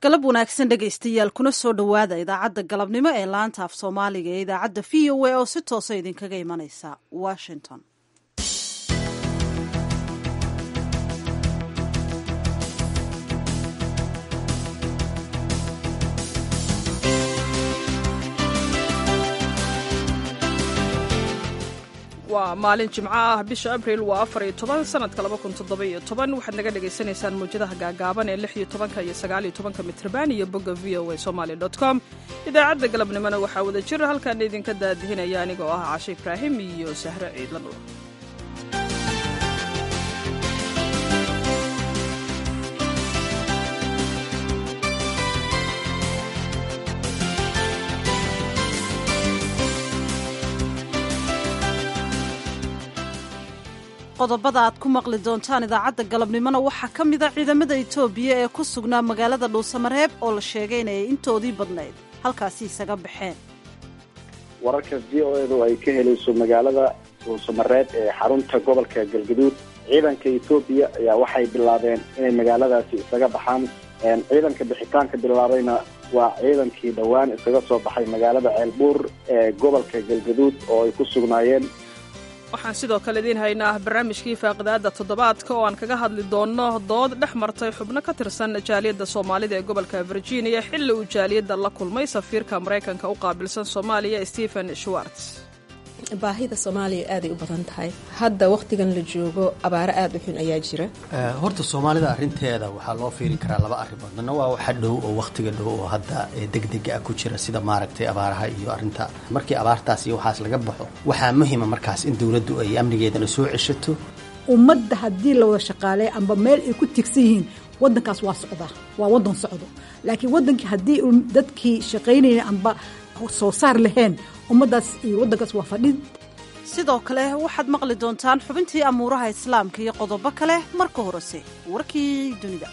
galab wanaagsan dhegaystayaal kuna soo dhowaada idaacadda galabnimo ee laanta af soomaaliga ee idaacadda v o a oo si toosa idinkaga imanaysa washington waa maalin jimco ah bisha abril waa afar iyo toban sanadka laba kun toddoba-iyo toban waxaad naga dhagaysanaysaan mawjadaha gaagaaban ee lix iyo tobanka iyo sagaaliyo tobanka mitrban iyo bogga v o a somaali dot com idaacadda galabnimona waxaa wada jira halkaan idinka daadihinaya anigoo ah cashe ibraahim iyo sahre ciidla dhul qodobada aad ku maqli doontaan idaacadda galabnimona waxaa ka mida ciidamada etoobiya ee ku sugnaa magaalada dhuusamareeb oo la sheegay inay intoodii badnayd halkaasi isaga baxeen wararka v o edu ay ka helayso magaalada dhuusamareeb ee xarunta gobolka galgaduud ciidanka etoobiya ayaa waxay bilaabeen inay magaaladaasi isaga baxaan ciidanka bixitaanka bilaabayna waa ciidankii dhowaan isaga soo baxay magaalada ceelbuur ee gobolka galgaduud oo ay ku sugnaayeen waxaan sidoo kale idiin haynaa barnaamijkii faaqidaadda toddobaadka oo aan kaga hadli doonno dood dhex martay xubno ka tirsan jaaliyadda soomaalida ee gobolka virginia xilli uu jaaliyadda la kulmay safiirka maraykanka u qaabilsan soomaaliya stephen schwartz baahida soomaaliya aaday u badan tahay hadda wakhtigan la joogo abaaro aada u xun ayaa jira horta soomaalida arinteeda waxaa loo fiiri karaa laba arrimood midna waa waxa dhow oo wakhtiga dhow oo hadda degdega ah ku jira sida maaragtay abaaraha iyo arinta markii abaartaas iyo waxaas laga baxo waxaa muhima markaas in dowladdu ay amnigeedana soo ceshato ummadda haddii la wada shaqaaleeya amba meel ay ku tigsan yihiin wadankaas waa socdaa waa wadan socdo laakiin wadankii haddii dadkii shaqaynaya amba soo saar lahayn ummaddaas iyo waddankaas waa fadhin sidoo kale waxaad maqli doontaan xubintii amuuraha islaamka iyo qodobo kale marka horese warkii dunida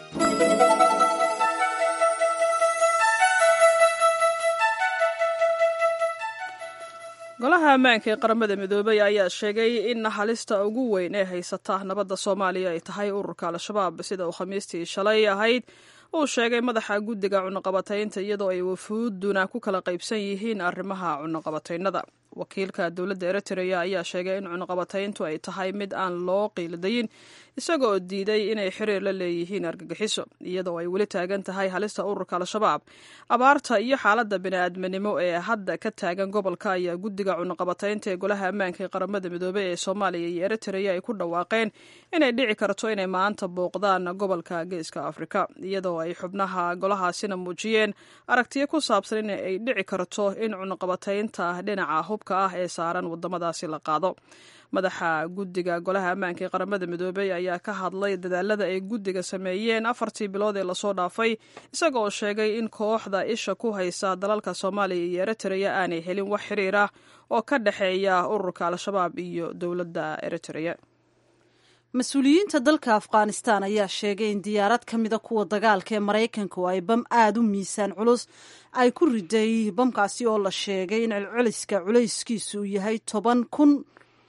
golaha ammaanka ee qaramada midoobay ayaa sheegay in halista ugu weyn ee haysata nabadda soomaaliya ay tahay ururka al-shabaab sida uu khamiistii shalay ahayd uu sheegay madaxa guddiga cunuqabataynta iyadoo ay wafuuduna ku kala qaybsan yihiin arrimaha cunuqabataynada wakiilka dowladda eritrea ayaa sheegay in cunuqabatayntu ay tahay mid aan loo qiildayin isaga oo diiday inay xiriir la leeyihiin argagixiso iyadoo ay weli taagan tahay halista ururka al-shabaab abaarta iyo xaaladda bini-aadminimo ee hadda ka taagan gobolka ayaa guddiga cunuqabataynta ee golaha ammaanka ee qaramada midoobey ee soomaaliya iyo eritrea ay ku dhawaaqeen inay dhici karto inay maanta booqdaan gobolka geeska afrika iyadoo ay xubnaha golahaasina muujiyeen aragtiyo ku saabsan in ay dhici karto in cunuqabataynta dhinaca hubka ah ee saaran wadamadaasi la qaado madaxa guddiga golaha ammaanka ee qaramada midoobey ayaa ka hadlay dadaalada ay guddiga sameeyeen afartii bilood ee lasoo dhaafay isaga oo sheegay in kooxda isha ku haysa dalalka soomaaliya iyo eritrea aanay helin wax xiriir ah oo ka dhexeeya ururka al-shabaab iyo dowladda eritrea mas-uuliyiinta dalka afghanistan ayaa sheegay in diyaarad ka mida kuwa dagaalka ee maraykanka oo ay bam aada u miisaan culus ay ku riday bamkaasi oo la sheegay in celceliska culayskiisu uu yahay toban kun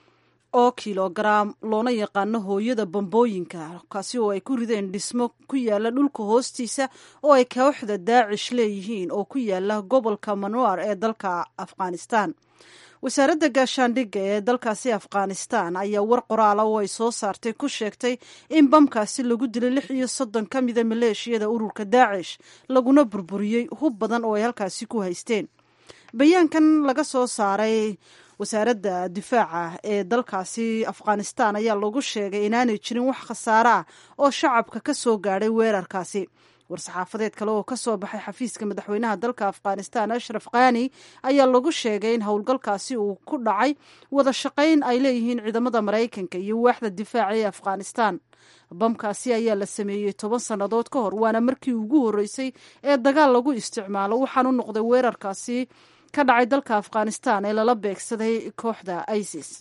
oo kilogaram loona yaqaano hooyada bambooyinka kaasi oo ay ku rideen dhismo ku yaala dhulka hoostiisa oo ay kooxda daacish leeyihiin oo ku yaala gobolka manuar ee dalka afghanistan wasaaradda gaashaandhigga ee dalkaasi afghanistan ayaa war qoraala oo ay soo saartay ku sheegtay in bamkaasi lagu dilay lix iyo soddon ka mida maleeshiyada ururka daacish laguna burburiyey hub badan oo ay halkaasi ku haysteen bayaankan laga soo saaray wasaaradda difaaca ee dalkaasi afghanistan ayaa lagu sheegay inaanay jirin wax khasaare ah oo shacabka ka soo gaadhay weerarkaasi war-saxaafadeed kale oo kasoo baxay xafiiska madaxweynaha dalka afghanistan ashraf khani ayaa lagu sheegay in howlgalkaasi uu ku dhacay wada shaqayn ay leeyihiin ciidamada maraykanka iyo waaxda difaaca ee afghanistan bamkaasi ayaa la sameeyey toban sannadood ka hor waana markii ugu horreysay ee dagaal lagu isticmaalo waxaanu noqday weerarkaasi ka dhacay dalka afghanistan ee lala beegsaday kooxda isis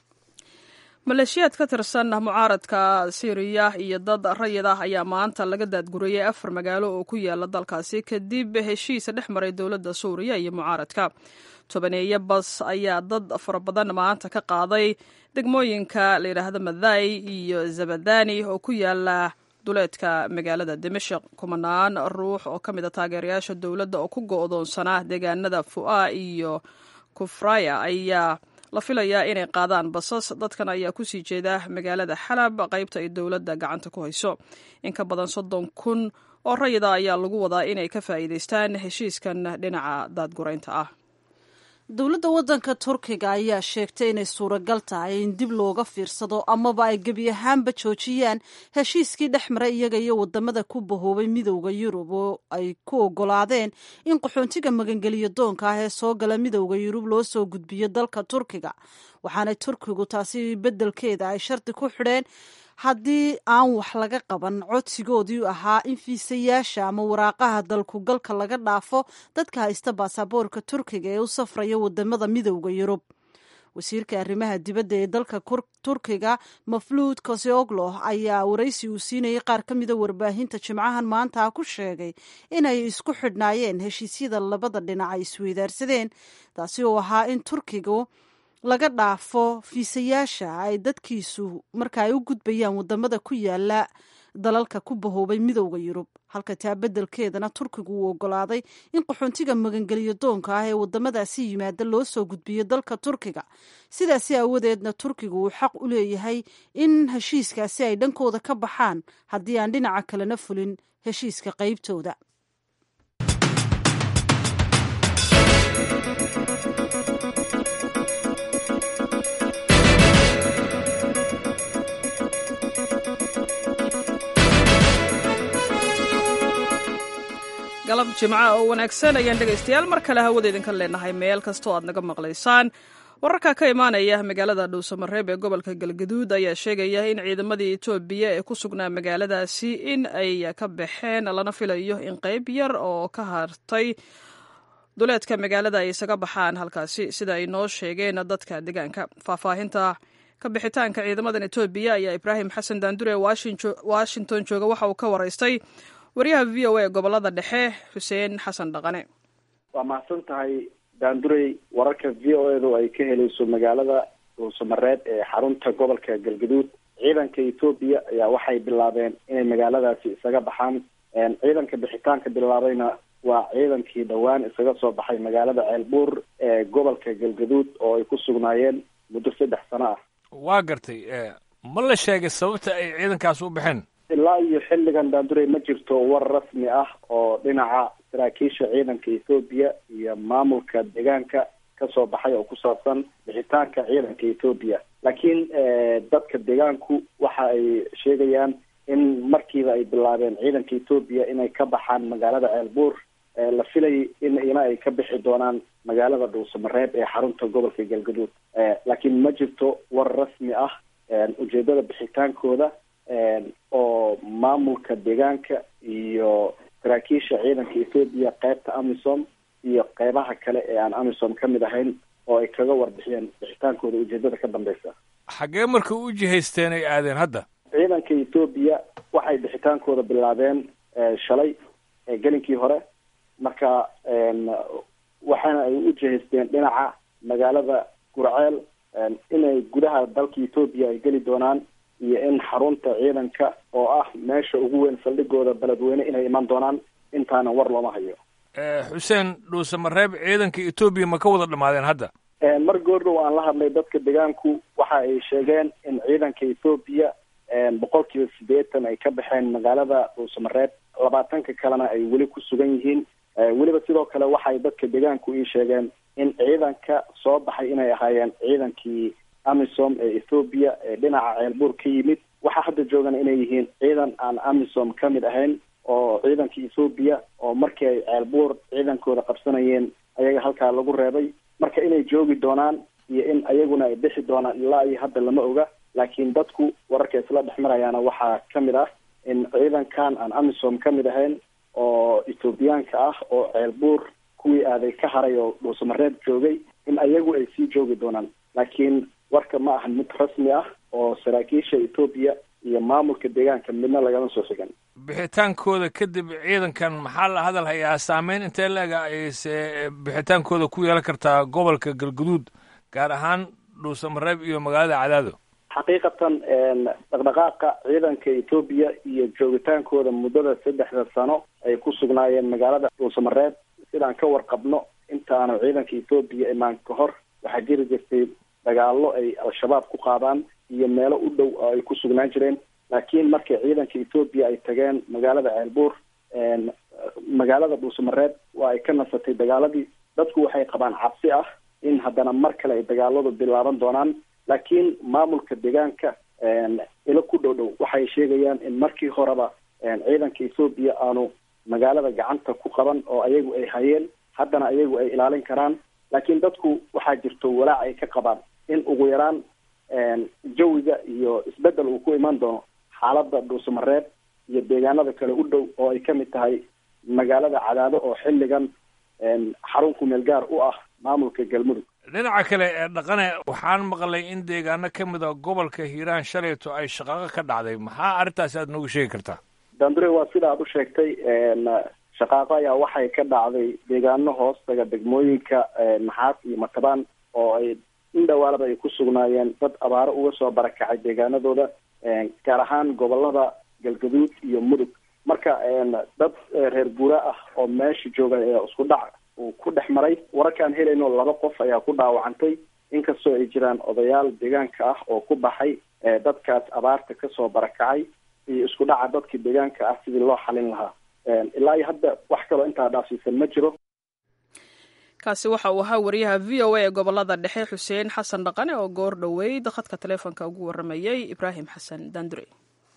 maleeshiyaad ka tirsan mucaaradka syriya iyo dad rayid ah ayaa maanta laga daadgurayay afar magaalo oo ku yaala dalkaasi kadib heshiis dhex maray dowladda suuriya iyo mucaaradka tobaneeyo bas ayaa dad fara badan maanta ka qaaday degmooyinka la yidhaahdo madai iyo zabadani oo ku yaala duleedka magaalada dimashik kumanaan ruux oo ka mid a taageerayaasha dowladda oo ku go-doonsanaa deegaanada fu'a iyo kufraya ayaa la filayaa inay qaadaan basas dadkan ayaa kusii jeeda magaalada xalab qaybta ay dowladda gacanta ku hayso in ka badan soddon kun oo rayida ayaa lagu wadaa inay ka faa'iidaystaan heshiiskan dhinaca daadguraynta ah dowladda waddanka turkiga ayaa sheegtay inay suuragal tahay in dib looga fiirsado amaba ay gebi ahaanba joojiyaan heshiiskii dhex mara iyaga iyo wadamada ku bahoobay midowda yurub oo ay ku ogolaadeen in qaxoontiga magangeliyo doonka ah ee soo gala midowda yurub loo soo gudbiyo dalka turkiga waxaana turkigu taasi beddelkeeda ay shardi ku xidheen haddii aan wax laga qaban codsigoodii ahaa in fiisayaasha ama waraaqaha dalkugalka laga dhaafo dadka haysta baasaboorka turkiga ee u safraya wadamada midowda yurub wasiirka arrimaha dibadda ee dalka turkiga mafluud koseoglo ayaa waraysi uu siinayay qaar ka mida warbaahinta jimcahan maanta ku sheegay inay isku xidhnaayeen heshiisyada labada dhinac ay isweydaarsadeen taasi oo ahaa in turkigu laga dhaafo fiisayaasha ay dadkiisu marka ay u gudbayaan wadamada ku yaala dalalka ku bahoobay midowda yurub halka taa beddelkeedana turkigu uu ogolaaday in qaxoontiga magangeliyo doonka ah ee wadamadaasi yimaada loo soo gudbiyo dalka turkiga sidaasi aawadeedna turkigu uu xaq u leeyahay in heshiiskaasi ay dhankooda ka baxaan haddii aan dhinaca kalena fulin heshiiska qaybtooda galab jimca oo wanaagsan ayaan dhegaystayaal mar kale hawada idinka leenahay meel kastoo aad naga maqlaysaan wararka ka imaanaya magaalada dhuusamareeb ee gobolka galgaduud ayaa sheegaya in ciidamadii etoobiya ee ku sugnaa magaaladaasi in ay ka baxeen lana filayo in qayb yar oo ka hartay duleedka magaalada ay isaga baxaan halkaasi sida ay noo sheegeen dadka deegaanka faahfaahinta ka bixitaanka ciidamadan etoobiya ayaa ibraahim xasan daandure washington jooga waxa uu ka waraystay waryaha v o a gobolada dhexe xuseen xasan dhaqane waa mahadsan tahay daandurey wararka v o edu ay ka helayso magaalada dhuusamareed ee xarunta gobolka galgaduud ciidanka etoobiya ayaa waxay bilaabeen inay magaaladaasi isaga baxaan ciidanka bixitaanka bilaabayna waa ciidankii dhowaan isaga soo baxay magaalada ceelbuur ee gobolka galgaduud oo ay ku sugnaayeen muddo saddex sano ah waa gartay ma la sheegay sababta ay ciidankaas u baxeen ilaa iyo xilligan daandurey ma jirto war rasmi ah oo dhinaca saraakiisha ciidanka ethoobiya iyo maamulka deegaanka kasoo baxay oo ku saabsan bixitaanka ciidanka ethoobiya laakiin dadka deegaanku waxa ay sheegayaan in markiiba ay bilaabeen ciidanka ethoobiya inay ka baxaan magaalada ceelbuur la filay in ina ay ka bixi doonaan magaalada dhuusamareeb ee xarunta gobolka galgaduud laakiin ma jirto war rasmi ah ujeedada bixitaankooda oo maamulka deegaanka iyo saraakiisha ciidanka ethoobiya qeybta amisom iyo qeybaha kale ee aan amisom ka mid ahayn oo ay kaga warbixiyeen bixitaankooda ujeedada ka dambeysa xaggee marka u jihaysteen ay aadeen hadda ciidanka ethoobiya waxay bixitaankooda bilaabeen shalay gelinkii hore marka waxaana ay u jihaysteen dhinaca magaalada gurceel inay gudaha dalka ethoobiya ay geli doonaan iyo in xarunta ciidanka oo ah meesha ugu weyn saldhigooda beledweyne inay iman doonaan intaana war looma hayo xuseen dhuusamareeb ciidanka etoobiya ma ka wada dhamaadeen hadda mar goordhow aan la hadlay dadka deegaanku waxa ay sheegeen in ciidanka ethoobiya boqol kiiba sideetan ay ka baxeen magaalada dhuusamareeb labaatanka kalena ay weli ku sugan yihiin weliba sidoo kale waxay dadka deegaanku ii sheegeen in ciidanka soo baxay inay ahaayeen ciidankii amisom ee ethoobiya ee dhinaca ceelbuur ka yimid waxaa hadda joogana inay yihiin ciidan aan amisom ka mid ahayn oo ciidanka ethoobiya oo markii ay ceelbuur ciidankooda qabsanayeen ayaga halkaa lagu reebay marka inay joogi doonaan iyo in ayaguna ay bixi doonaan ilaa iyo hadda lama oga laakiin dadku wararka isla dhex marayaana waxaa ka mid ah in ciidankan aan amisom ka mid ahayn oo ethoobiyaanka ah oo ceelbuur kuwii aaday ka haray oo dhuusamareeb joogay in ayagu ay sii joogi doonaan laakiin warka ma ahan mid rasmi ah oo saraakiisha etoobiya iyo maamulka deegaanka midna lagama soo xigan bixitaankooda kadib ciidankan maxaa la hadal hayaa saameyn intee leega ayse bixitaankooda ku yeelan kartaa gobolka galguduud gaar ahaan dhuusamareeb iyo magaalada cadaado xaqiiqatan dhaqdhaqaaqa ciidanka etoobiya iyo joogitaankooda muddada saddexda sano ay ku sugnaayeen magaalada dhuusamareed sidaan ka warqabno intaanu ciidanka etoobiya imaan ka hor waxaa jiri jirtay dagaallo ay al-shabaab ku qaadaan iyo meelo u dhow oo ay ku sugnaan jireen laakiin markii ciidanka etoobiya ay tageen magaalada ceelbuur magaalada dhuusamareed waa ay ka nasatay dagaaladii dadku waxay qabaan cabsi ah in haddana mar kale ay dagaaladu bilaaban doonaan laakiin maamulka deegaanka ilo ku dhow dhow waxay sheegayaan in markii horeba ciidanka etoobiya aanu magaalada gacanta ku qaban oo ayagu ay hayeen haddana ayagu ay ilaalin karaan laakiin dadku waxaa jirto walaac ay ka qabaan in ugu yaraan jawiga iyo isbedel uu ku iman doono xaaladda dhuusamareed iyo deegaanada kale u dhow oo ay kamid tahay magaalada cadaado oo xilligan xarun kumeel gaar u ah maamulka galmudug dhinaca kale ee dhaqane waxaan maqlay in deegaano ka mid a gobolka hiiraan shalayto ay shaqaaqo ka dhacday maxaa arrintaasi aad noogu sheegi kartaa dandure waa sida aad u sheegtay shaqaaqo ayaa waxay ka dhacday deegaano hoostaga degmooyinka maxaas iyo matabaan oo ay in dhawaalaba ay ku sugnaayeen dad abaaro uga soo barakacay deegaanadooda gaar ahaan gobolada galgaduud iyo mudug marka dad reer guura ah oo meesha jooga ee isku dhac uu ku dhex maray wararkaan helayno laba qof ayaa ku dhaawacantay inkastoo ay jiraan odayaal deegaanka ah oo ku baxay dadkaas abaarta kasoo barakacay iyo isku dhaca dadka deegaanka ah sidii loo xalin lahaa ilaa iyo hadda wax kaloo intaa dhaafsiisan ma jiro kaasi waxa uu ahaa wariyaha v o a ee gobolada dhexe xuseen xasan dhaqane oo goor dhoweyd khadka taleefonka ugu waramayay ibraahim xasan daandure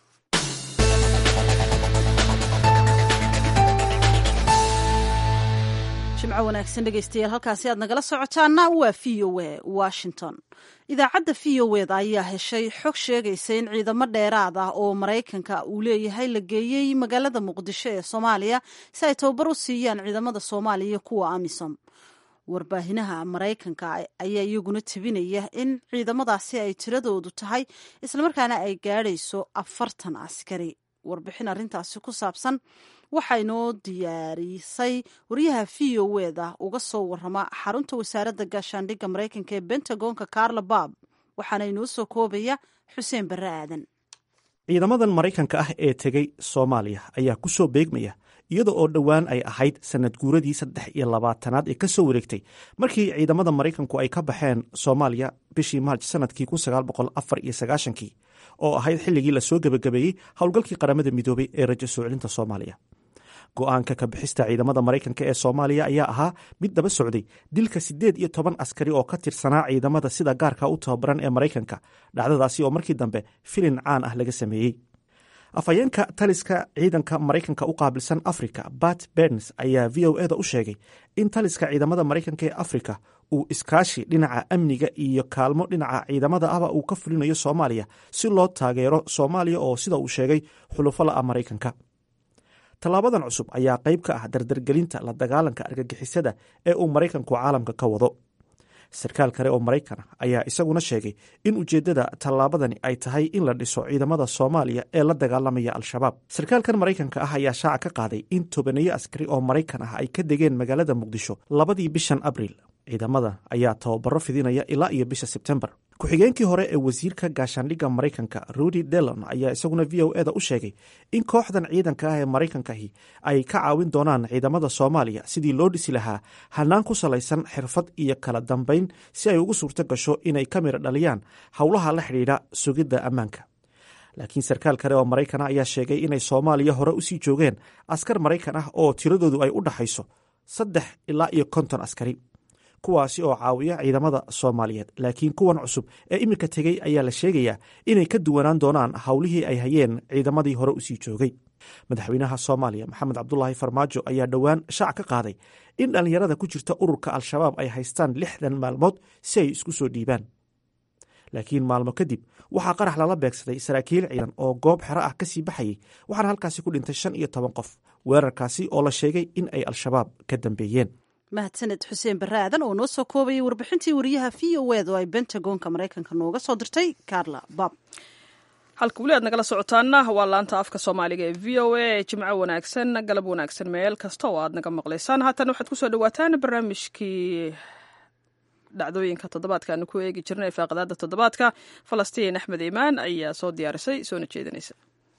jimco wanaagsan dhegeystayaal halkaasi aad nagala socotaana waa v o a washington idaacadda v o eda ayaa heshay xog sheegaysa in ciidamo dheeraad ah oo maraykanka uu leeyahay la geeyey magaalada muqdisho ee soomaaliya si ay tababar u siiyaan ciidamada soomaaliya kuwa amisom warbaahinaha maraykanka ayaa iyaguna tebinaya in ciidamadaasi ay tiradoodu tahay islamarkaana ay gaadhayso afartan askari warbixin arrintaasi ku saabsan waxaa inoo diyaarisay wariyaha v o eda uga soo warama xarunta wasaaradda gaashaandhigga maraykanka ee bentagonka carla bab waxaana inoo soo koobaya xuseen barre aadan ciidamadan maraykanka ah ee tegey soomaaliya ayaa ku soo beegmaya iyada oo dhowaan ay ahayd sanad guuradii saddex iyo labaatanaad ee ka soo wareegtay markii ciidamada maraykanku ay ka baxeen soomaaliya bishii maarj sanadkii kun sagaal boqol afar iyo sagaashankii oo ahayd xilligii lasoo gebagabeeyey howlgalkii qaramada midoobay ee rajo soo celinta soomaaliya go-aanka ka bixista ciidamada maraykanka ee soomaaliya ayaa ahaa mid daba socday dilka siddeed iyo toban askari oo ka tirsanaa ciidamada sida gaarka u tababaran ee maraykanka dhacdadaasi oo markii dambe filin caan ah laga sameeyey afhayeenka taliska ciidanka maraykanka u qaabilsan africa bat berns ayaa v o eda u sheegay in taliska ciidamada maraykanka ee afrika uu iskaashi dhinaca amniga iyo kaalmo dhinaca ciidamada ahba uu ka fulinayo soomaaliya si loo taageero soomaaliya oo sida uu sheegay xulufo la-a maraykanka tallaabadan cusub ayaa qayb ka ah dardargelinta la dagaalanka argagixisada ee uu maraykanku caalamka ka wado sarkaal kale oo maraykan ah ayaa isaguna sheegay in ujeeddada tallaabadani ay tahay in la dhiso ciidamada soomaaliya ee la dagaalamaya al-shabaab sarkaalkan maraykanka ah ayaa shaaca ka qaaday in tobaneeyo askari oo maraykan ah ay ka degeen magaalada muqdisho labadii bishan abriil ciidamada ayaa tababaro fidinaya ilaa iyo bisha sebtembar ku-xigeenkii hore ee wasiirka gaashaandhigga maraykanka rudy delon ayaa isaguna v o eda u sheegay in kooxdan ciidanka ah ee maraykankahi ay ka caawin doonaan ciidamada soomaaliya sidii loo dhisi lahaa hanaan ku salaysan xirfad iyo kala dambayn si ay ugu suurto gasho inay ka mira dhaliyaan howlaha la xidhiidha sugidda ammaanka laakiin sarkaal kale oo maraykana ayaa sheegay inay soomaaliya hore usii joogeen askar maraykan ah oo tiradoodu ay u dhaxayso saddex ilaa iyo konton askari kuwaasi oo caawiya ciidamada soomaaliyeed laakiin kuwan cusub ee iminka tegey ayaa la sheegayaa inay ka duwanaan doonaan howlihii ay hayeen ciidamadii hore usii joogay madaxweynaha soomaaliya maxamed cabdulaahi farmaajo ayaa dhowaan shaac ka qaaday in dhallinyarada ku jirta ururka al-shabaab ay haystaan lixdan maalmood si ay isku soo dhiibaan laakiin maalmo kadib waxaa qarax lala beegsaday saraakiil ciidan oo goob xero ah kasii baxayay waxaana halkaasi ku dhintay shan iyo toban qof weerarkaasi oo la sheegay in ay al-shabaab ka dambeeyeen mahadsaned xuseen barre aadan oo noo soo koobayay warbixintii wariyaha v o ed oo ay bentagonka maraykanka nooga soo dirtay carla bab halka weli aad nagala socotaana waa laanta afka soomaaliga ee v o a jimco wanaagsan galab wanaagsan meel kasta oo aad naga maqlaysaan haatan waxaad kusoo dhawaataan barnaamijkii dhacdooyinka toddobaadkaanu ku eegi jirnay faaqadaada toddobaadka falastiin axmed iimaan ayaa soo diyaarisay soona jeedinaysa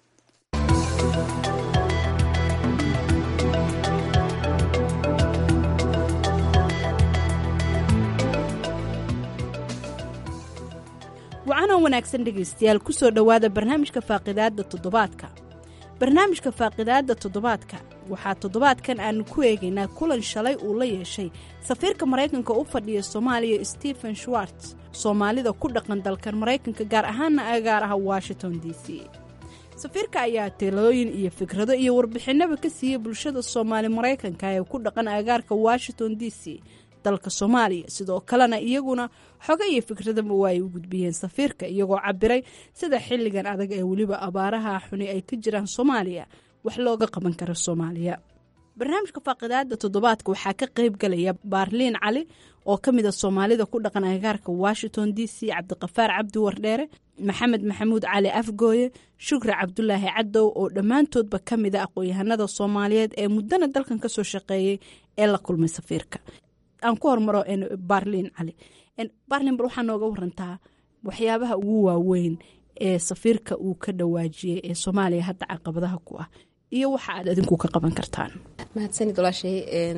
wacanoo wanaagsan dhegaystayaal ku soo dhowaada barnaamijka faaqidaadda toddobaadka barnaamijka faaqidaadda toddobaadka waxaa toddobaadkan aanu ku eegaynaa kulan shalay uu la yeeshay safiirka maraykanka u fadhiya soomaaliya stephen schwartz soomaalida ku dhaqan dalkan maraykanka gaar ahaana agaaraha washington d c safiirka ayaa talooyin iyo fikrado iyo warbixinaba ka siiyey bulshada soomaali maraykanka ee ku dhaqan agaarka washington d c dalka soomaaliya sidoo kalena iyaguna xogo iyo fikradaba waa ay u gudbiyeen safiirka iyagoo cabiray sida xilligan adag ee weliba abaaraha xuni ay ka jiraan soomaaliya wax looga qaban karo soomaaliya barnaamijka faaqidaada toddobaadka waxaa ka qayb galaya baarliin cali oo ka mid a soomaalida ku dhaqan agaarka washington d c cabdiqafaar cabdi wardheere maxamed maxamuud cali afgooye shukri cabdulaahi cadow oo dhammaantoodba ka mid a aqoon-yahanada soomaaliyeed ee muddana dalkan kasoo shaqeeyey ee la kulmay safiirka aan ku hormaro baarliin cali baarliin bal waxaa nooga warantaa waxyaabaha ugu waaweyn ee safiirka uu ka dhawaajiyey ee soomaaliya hadda caqabadaha ku ah iyo waxa aad adinku ka qaban kartaan mahadsanid walaashay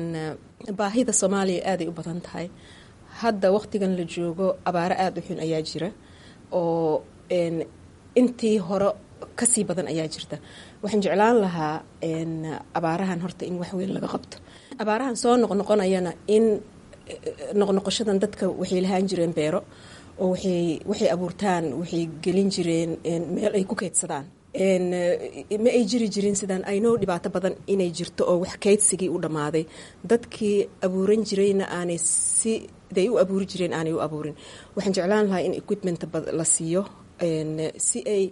baahida soomaaliya aaday u badan tahay hadda waqtigan la joogo abaaro aada u xun ayaa jira oo intii hore kasii badan ayaa jirta waxaan jeclaan lahaa abaarahan horta in wax weyn laga qabto abaarahan soo noqnoqonayana in noqnoqoshadan dadka waxay lahaan jireen beero oo waxay abuurtaan waxay gelin jireen meel ay ku keydsadaan ma ay jiri jirin sidaan aynoo dhibaato badan inay jirto oo wax keydsigii u dhammaaday dadkii abuuran jirayna aanay siday u abuuri jireen aanay u abuurin waxaan jeclaan lahaa in equipment la siiyo si ay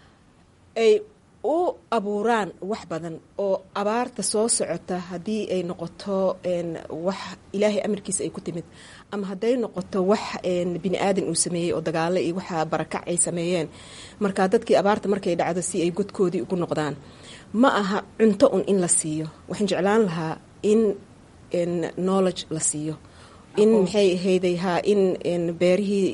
ay u abuuraan wax badan oo abaarta soo socota haddii ay noqoto wax ilaahay amarkiisa ay ku timid ama hadday noqoto wax bini aadan uu sameeyey oo dagaalo iyo waxa barakac ay sameeyeen marka dadkii abaarta markay dhacdo si ay godkoodii ugu noqdaan ma aha cunto un in la siiyo waxaan jeclaan lahaa in knowledge la siiyo in maxay ahayday haa in beerihii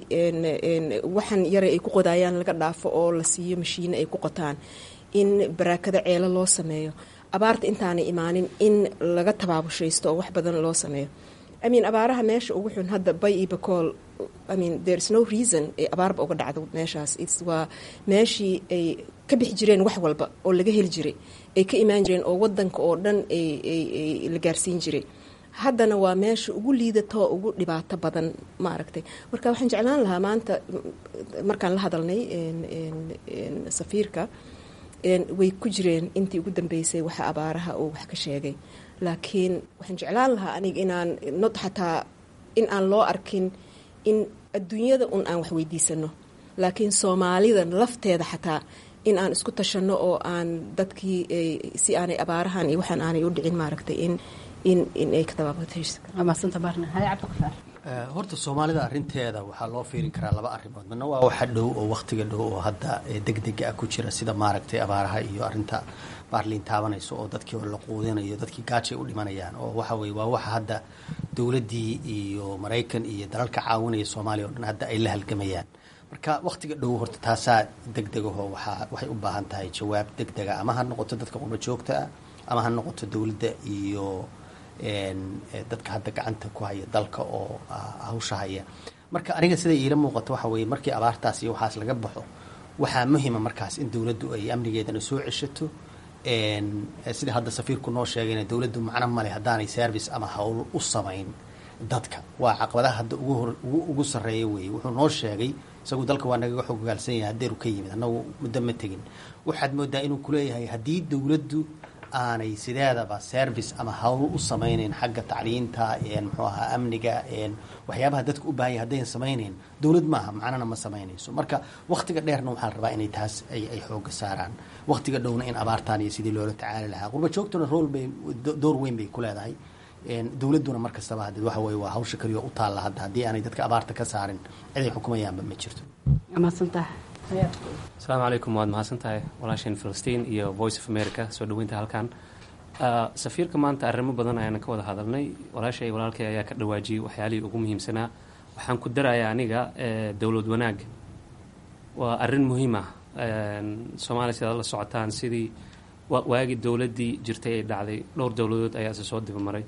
waxan yara ay ku qodayaan laga dhaafo oo la siiyo mashiine ay ku qotaan in baraakado ceelo loo sameeyo abaarta intaanay imaanin in laga tabaabushaysto oo wax badan loo sameeyo imean abaaraha meesha ugu xun hadda bay iyo bacool imean there is no reason ay abaarba uga dhacdo meeshaas its waa meeshii ay ka bixi jireen wax walba oo laga heli jiray ay ka imaan jireen oo wadanka oo dhan ay la gaarsiin jiray haddana waa meesha ugu liidatoo ugu dhibaato badan maaragtay marka waxaan jeclaan lahaa maanta markaan la hadalnay safiirka way ku jireen intii ugu dambeysay waxa abaaraha uu wax ka sheegay laakiin waxaan jeclaan lahaa aniga inaan nod xataa in aan loo arkin in adduunyada un aan wax weydiisano laakiin soomaalida lafteeda xataa in aan isku tashanno oo aan dadkii si aanay abaarahan iyo waxaan aanay u dhicin maaragtay in in in ay ka horta soomaalida arinteeda waxaa loo fiirin karaa laba arrimood midna waa waxa dhow oo wakhtiga dhow oo hadda degdega ah ku jira sida maaragtay abaaraha iyo arinta baarliin taabanayso oo dadkii la quudinayo dadkii gaajay u dhimanayaan oo waxa weye waa waxa hadda dowladdii iyo maraykan iyo dalalka caawinaya soomaaliya o dhan hadda ay la halgamayaan marka wakhtiga dhow horta taasaa degdegaho waxaa waxay u baahan tahay jawaab degdega ama ha noqoto dadka qurba joogta ah ama ha noqoto dowladda iyo dadka hadda gacanta ku haya dalka oo hawsha haya marka aniga sida iila muuqato waxa weye markii abaartaas iyo waxaas laga baxo waxaa muhima markaas in dowladdu ay amnigeedana soo ceshato sida hadda safiirku noo sheegayna dowladdu macno male haddaanay service ama hawl u samayn dadka waa caqabadaha hadda ugu sarreeya weeye wuxuu noo sheegay isagu dalka waa nagaga xogogaalsan yahay hadeeru ka yimid annagu muddo ma tegin waxaad moodaa inuu kuleeyahay haddii dowladdu aanay sideedaba service ama hawl u samaynayn xagga tacliinta muxuu ahaa amniga waxyaabaha dadka u baahanya haddayn samaynayn dowlad maaha macnana ma samaynayso marka wakhtiga dheerna waxaa la rabaa inay taas ay xooga saaraan wakhtiga dhowna in abaartaan iyo sidii loola tacaali lahaa qurba joogtuna rool bay door weyn bay ku leedahay dowladduna mar kastaba hadee waxa weye waa hawsha kaliyo u taalla hadda haddii aanay dadka abaarta ka saarin ciday xukumayaanba ma jirto asalaamu calaykum waad mahadsantahay walaasheen filistiin iyo voice of america soo dhaweynta halkan safiirka maanta arrimo badan ayaana ka wada hadalnay walaashay walaalkay ayaa ka dhawaajiyey waxyaalihii ugu muhiimsanaa waxaan ku darayaa aniga dowlad wanaagga waa arrin muhiim ah soomaaliya sidaad la socotaan sidii waagii dowladdii jirtay ay dhacday dhowr dowladood ayaa isa soo dibamaray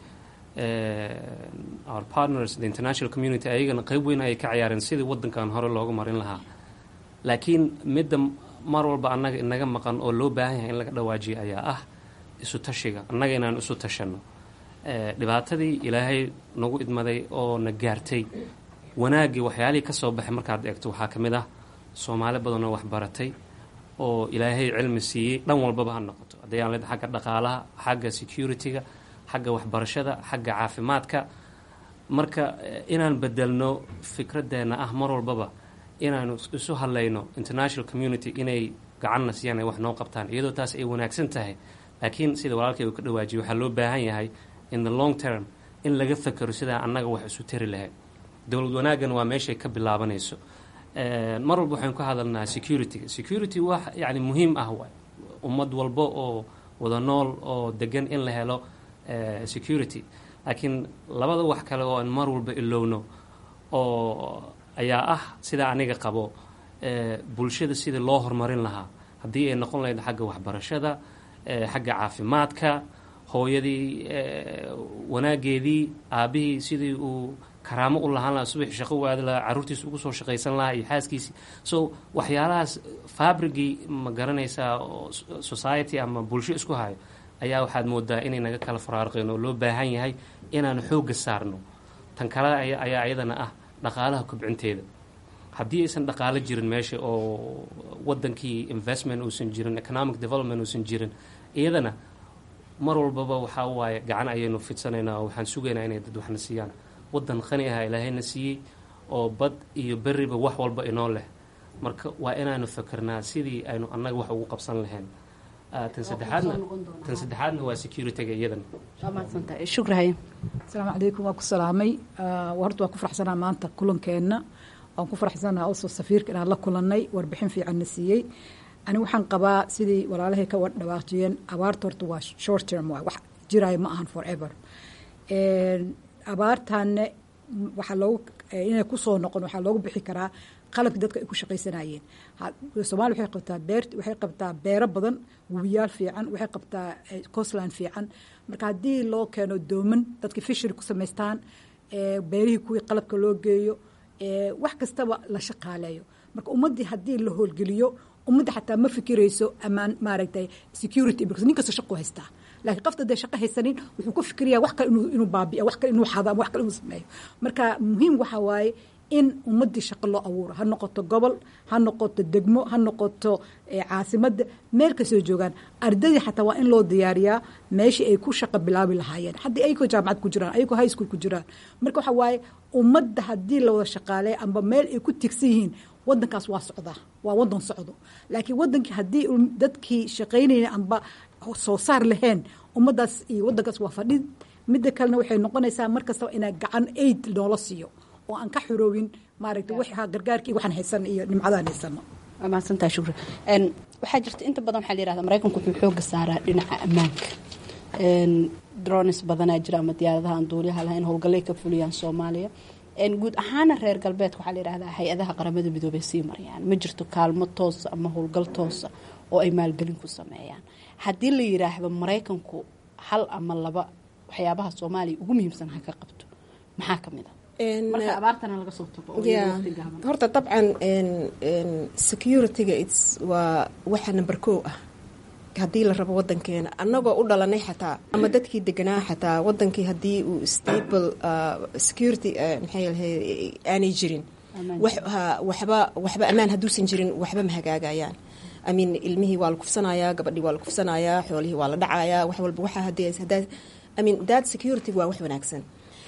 our partners the international community ayagana qeyb weyn ayay ka ciyaareen sidii waddankan hore looga marin lahaa laakiin midda mar walba annaga inaga maqan oo loo baahan yahay in laga dhawaajiyo ayaa ah isu tashiga annaga inaan isu tashanno dhibaatadii ilaahay nagu idmaday oo na gaartay wanaaggii waxyaalihii ka soo baxay markaad eegto waxaa ka mid ah soomaali badanoo waxbaratay oo ilaahay cilmi siiyey dhan walbaba ha noqoto haddii aan leed xagga dhaqaalaha xagga security-ga xagga waxbarashada xagga caafimaadka marka inaan bedelno fikraddeena ah mar walbaba inaanu isu hadlayno international community inay gacanna siiyaan ay wax noo qabtaan iyadoo taas ay wanaagsan tahay laakiin sida walaalkay uu ka dhawaajiyay waxaa loo baahan yahay in the long term in laga fakero sidaa annaga wax isu tari lahayd dowlad wanaaggan waa meeshay ka bilaabanayso mar walba waxaynu ka hadalnaa security-ga security wax yani muhiim ah waay ummad walba oo wada nool oo degan in la helo security laakiin labada wax kale oo aan mar walba ilowno oo ayaa ah sidaa aniga qabo bulshada sidii loo horumarin lahaa haddii ay noqon lahayd xagga waxbarashada xagga caafimaadka hooyadii wanaageedii aabihii sidii uu karaamo u lahaan lahaa subaxi shaqo u aadi lahaa carruurtiisa ugu soo shaqaysan lahaa iyo xaaskiisii so waxyaalahaas fabrigii ma garanaysaa society ama bulsho isku hayo ayaa waxaad moodaa inay naga kala faraarqeen oo loo baahan yahay inaanu xoogga saarno tan kale ayaa iyadana ah dhaqaalaha kobcinteeda haddii aysan dhaqaalo jirin meesha oo wadankii investment uusan jirin economic development uusan jirin iyadana mar walbaba waxaa waaye gacan ayaynu fidsanaynaa oo waxaan sugaynaa inay dad waxna siiyaan wadan qani ah ilaahayna siiyey oo bad iyo beriba wax walba inoo leh marka waa inaanu fakernaa sidii aynu annaga wax ugu qabsan lahayn tan saddexaadna tan saddexaadna waa security-ga iyadana shukrahay asalaamu calaykum waa ku salaamay horta waa ku faraxsanaa maanta kulankeenna waan ku faraxsanaa also safiirka inaan la kulannay warbixin fiicanna siiyey ani waxaan qabaa sidii walaalahay ka dhawaaqjiyeen abaarta horta waa short term waa wax jiraayo ma ahan forever abaartaanne waxaa loogu inay kusoo noqon waxaa loogu bixi karaa qalabki dadka ay ku shaqaysanayeen soomaaliya waxay qabtaa beer waxay qabtaa beero badan webiyaal fiican waxay qabtaa coastland fiican marka haddii loo keeno dooman dadka fishery ku samaystaan beerihii kuwii qalabka loo geeyo wax kastaba la shaqaaleeyo marka ummaddii haddii la howlgeliyo ummadda xataa ma fikirayso amaan maaragtay security because nin kasta shaqu haystaa laakiin qofta dee shaqo haysanin wuxuu ku fikiraya wax kale inuu baabiya wax kale inuu xado ama wax kale inuu sameeyo marka muhiim waxaa waaye in ummaddii shaqo loo abuuro ha noqoto gobol ha noqoto degmo ha noqoto caasimadda meel kastoo joogaan ardadii xataa waa in loo diyaariyaa meeshii ay ku shaqo bilaabi lahaayeen haddii ayagoo jaamacad ku jiraan ayagoo high school ku jiraan marka waxaa waaye ummadda haddii la wada shaqaaleeya amba meel ay ku tigsan yihiin wadankaas waa socdaa waa wadan socdo laakiin wadankii haddii dadkii shaqaynayna amba soo saar lahayn ummaddaas iyo wadankaas waa fadhid midda kalena waxay noqonaysaa mar kastaba inaa gacan aid noola siiyo oo aan ka xoroowin maaragtay waxa gargaarkii waxaan haysan iyo nimcadaan haysano waa mahadsantaha shukra waxaa jirta inta badan waxaa la yihahda maraykanku wuxuu xooga saaraa dhinaca ammaanka drones badanaa jira ama diyaaradaha aan duuliyaha lahayn howlgallay ka fuliyaan soomaaliya guud ahaana reer galbeedka waxaa la yihahdaa hay-adaha qaramada midoobay sii marayaan ma jirto kaalmo toosa ama howlgal toosa oo ay maalgelin ku sameeyaan haddii la yiraahdo maraykanku hal ama laba waxyaabaha soomaaliya ugu muhiimsan ha ka qabto maxaa ka mid a marka abaartana laga soo tago horta dabcan security-ga waa waxa number kow ah haddii la rabo wadankeena annagoo u dhalanay xataa ama dadkii deganaa xataa wadankii haddii uu stable security maxay lahay aanay jirin waxba waxba ammaan hadduusan jirin waxba ma hagaagayaan amin ilmihii waa la kufsanayaa gabadhii waa la kufsanayaa xoolihii waa la dhacayaa wax walba waxa hadii hadaa amin dad security waa wax wanaagsan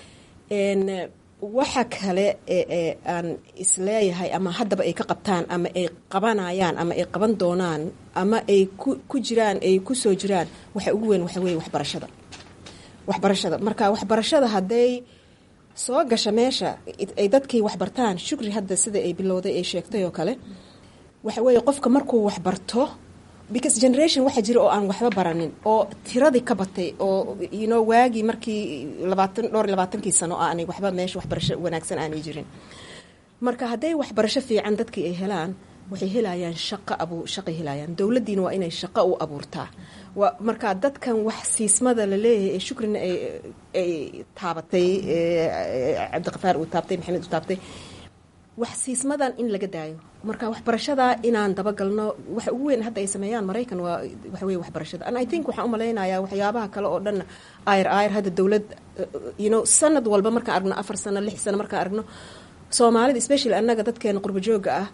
waxa kale ee aan isleeyahay ama haddaba ay ka qabtaan ama ay qabanayaan ama ay qaban doonaan ama ay ku jiraan ay kusoo jiraan waxa ugu weyn waxa weeye waxbarashada waxbarashada marka waxbarashada hadday soo gasha meesha ay dadkii waxbartaan shukri hadda sida ay bilowday ay sheegtay oo kale waxa weeye qofka markuu waxbarto because generation waxaa jira oo aan waxba baranin oo tiradii ka batay oo you know waagii markii labaatan dhowr iyo labaatankii sano aanay waxba meesha waxbarasho wanaagsan aanay jirin marka hadday waxbarasho fiican dadkii ay helaan waxay helayaan shaqo abu shaqay helayaan dowladdiina waa inay shaqo u abuurtaa waa marka dadkan wax siismada la leeyahay ee shukrina ay ay taabatay cabdiqafaar uu taabtay maxamed uu taabtay wax siismadan in laga daayo marka waxbarashada inaan dabagalno waxa ugu weyn hadda ay sameeyaan maraykan waa waxa weye waxbarashada and i think waxaan u malaynayaa waxyaabaha kale oo dhan ayr ayr hadda dowlad you know sanad walba markaan aragno afar sano lix sano markaan aragno soomaalida especially annaga dadkeena qurbo jooga ah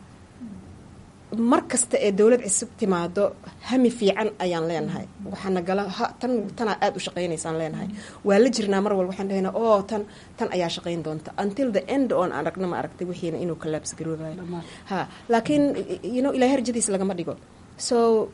mar kasta ee dowlad cusub timaado hami fiican ayaan leenahay waxaana gala tan tanaa aada u shaqaynaysaan leenahay waa la jirnaa mar walba waxaan dhahaynaa oo tan tan ayaa shaqayn doonta until the end oon aan aragno ma aragtay wixiina inuu collapse garoobayo ha laakiin you know ilahay harjadiis lagama dhigo so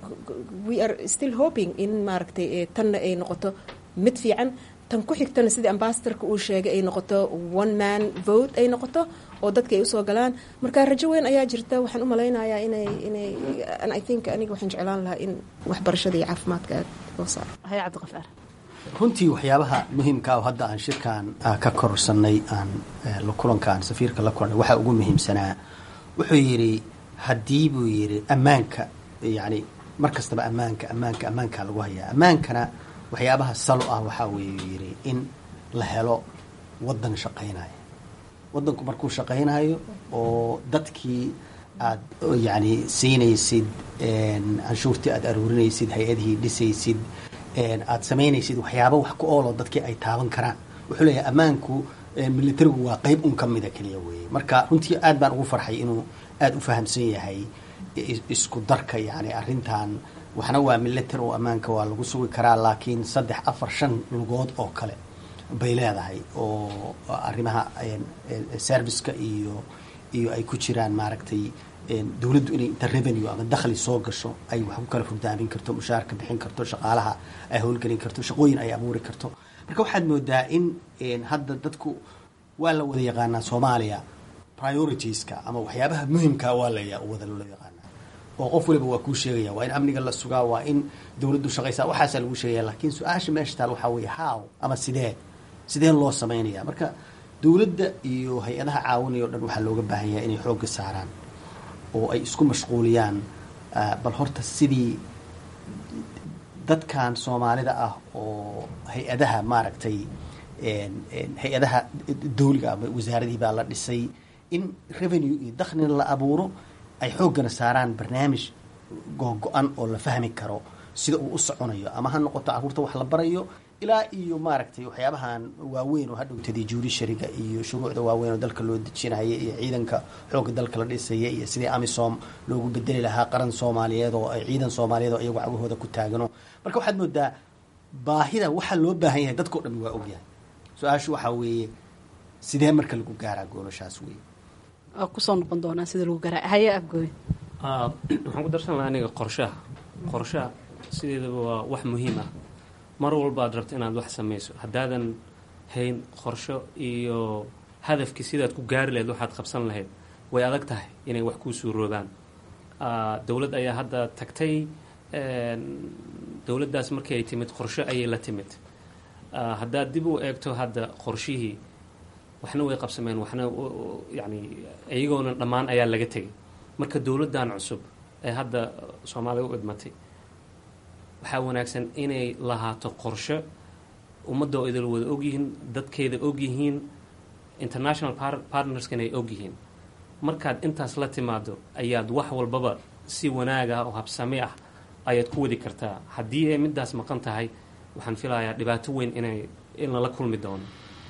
we are still hoping in maaragtay tanna ay noqoto mid fiican tan ku xigtana sidii ambasadorka uu sheegay ay noqoto one man vote ay noqoto oo dadka ay usoo galaan marka rajo weyn ayaa jirta waxaan u malaynayaa inay inay i think aniga waxaan jeclaan lahaa in waxbarashada iyo caafimaadka aad loo saaro hay cabdiqafaar runtii waxyaabaha muhiimka oo hadda aan shirkan ka korsanay aan kulankaan safiirka la kulnay waxaa ugu muhiimsanaa wuxuu yidhi haddii buu yidhi ammaanka yacni mar kastaba ammaanka ammaanka ammaankaa lagu hayaa ammaankana waxyaabaha salo ah waxaa weeye yidhi in la helo waddan shaqaynaya waddanku markuu shaqaynayo oo dadkii aad yacni siinaysid canshuurtii aad aruurinaysid hay-adihii dhisaysid aad samaynaysid waxyaaba wax ku ooloo dadkii ay taaban karaan wuxuu leeyahay ammaanku militarigu waa qeyb un ka mida keliya weeye marka runtii aad baan ugu farxay inuu aada u fahamsan yahay isku darka yacni arrintan waxna waa military oo ammaanka waa lagu sugi karaa laakiin saddex afar shan lugood oo kale bay leedahay oo arrimaha serviceka iyo iyo ay ku jiraan maaragtay dowladdu inay inta revenue ama dakhli soo gasho ay wax ku kala furdaamin karto mushaarka bixin karto shaqaalaha ay howlgelin karto shaqooyin ay abuuri karto marka waxaad moodaa in hadda dadku waa la wada yaqaanaa soomaaliya prioritiska ama waxyaabaha muhimkaa waa la wada loola yaqaana oo qof waliba waa kuu sheegaya waa in amniga la sugaa waa in dowladdu shaqaysaa waxaasaa lagu sheegaya laakiin su-aasha meesha taal waxaa weeye how ama sidee sidee loo samaynaya marka dowladda iyo hay-adaha caawinaya o dhan waxaa looga baahan yahay inay xoogga saaraan oo ay isku mashquuliyaan bal horta sidii dadkan soomaalida ah oo hay-adaha maaragtay hay-adaha dawliga ama wasaaradihii baa la dhisay in revenue iyo dakhlina la abuuro ay xooggana saaraan barnaamij googo-an oo la fahmi karo sida uu u soconayo ama ha noqoto carruurta wax la barayo ilaa iyo maaragtay waxyaabahan waaweyn oo hadhowtadii judishariga iyo shuruucda waaweyn oo dalka loo dejinaya iyo ciidanka xoogga dalka la dhisaya iyo sidii amisom loogu bedeli lahaa qaran soomaaliyeed oo ay ciidan soomaaliyeed oo iyagu cagahooda ku taagano marka waxaad moodaa baahida waxaa loo baahan yahay dadkao dhan waa ogyahay su-aashu waxaa weeye sidee marka lagu gaaraa goolashaas wey waa kusoo noqon doonaa sida lagu garaa haye afgooy waxaan ku darsan lahaa aniga qorshaha qorshaha sideedaba waa wax muhiim ah mar walbaad rabto inaad wax samayso haddaadan hayn qorsho iyo hadafkii sidaad ku gaari lahayd waxaad qabsan lahayd way adag tahay inay wax kuu suuroobaan dowlad ayaa hadda tagtay dowladdaas markii ay timid qorsho ayay la timid haddaad dib u eegto hadda qorshihii waxna way qabsameen waxna yani iyagoona dhammaan ayaa laga tegay marka dowladdan cusub ee hadda soomaaliya u idmatay waxaa wanaagsan inay lahaato qorsho ummadda oo idil wada ogyihiin dadkeeda ogyihiin international partnerskana ay ogyihiin markaad intaas la timaado ayaad wax walbaba si wanaag ah oo habsami ah ayaad ku wadi kartaa haddii ay midaas maqan tahay waxaan filayaa dhibaato weyn inay in lala kulmi doono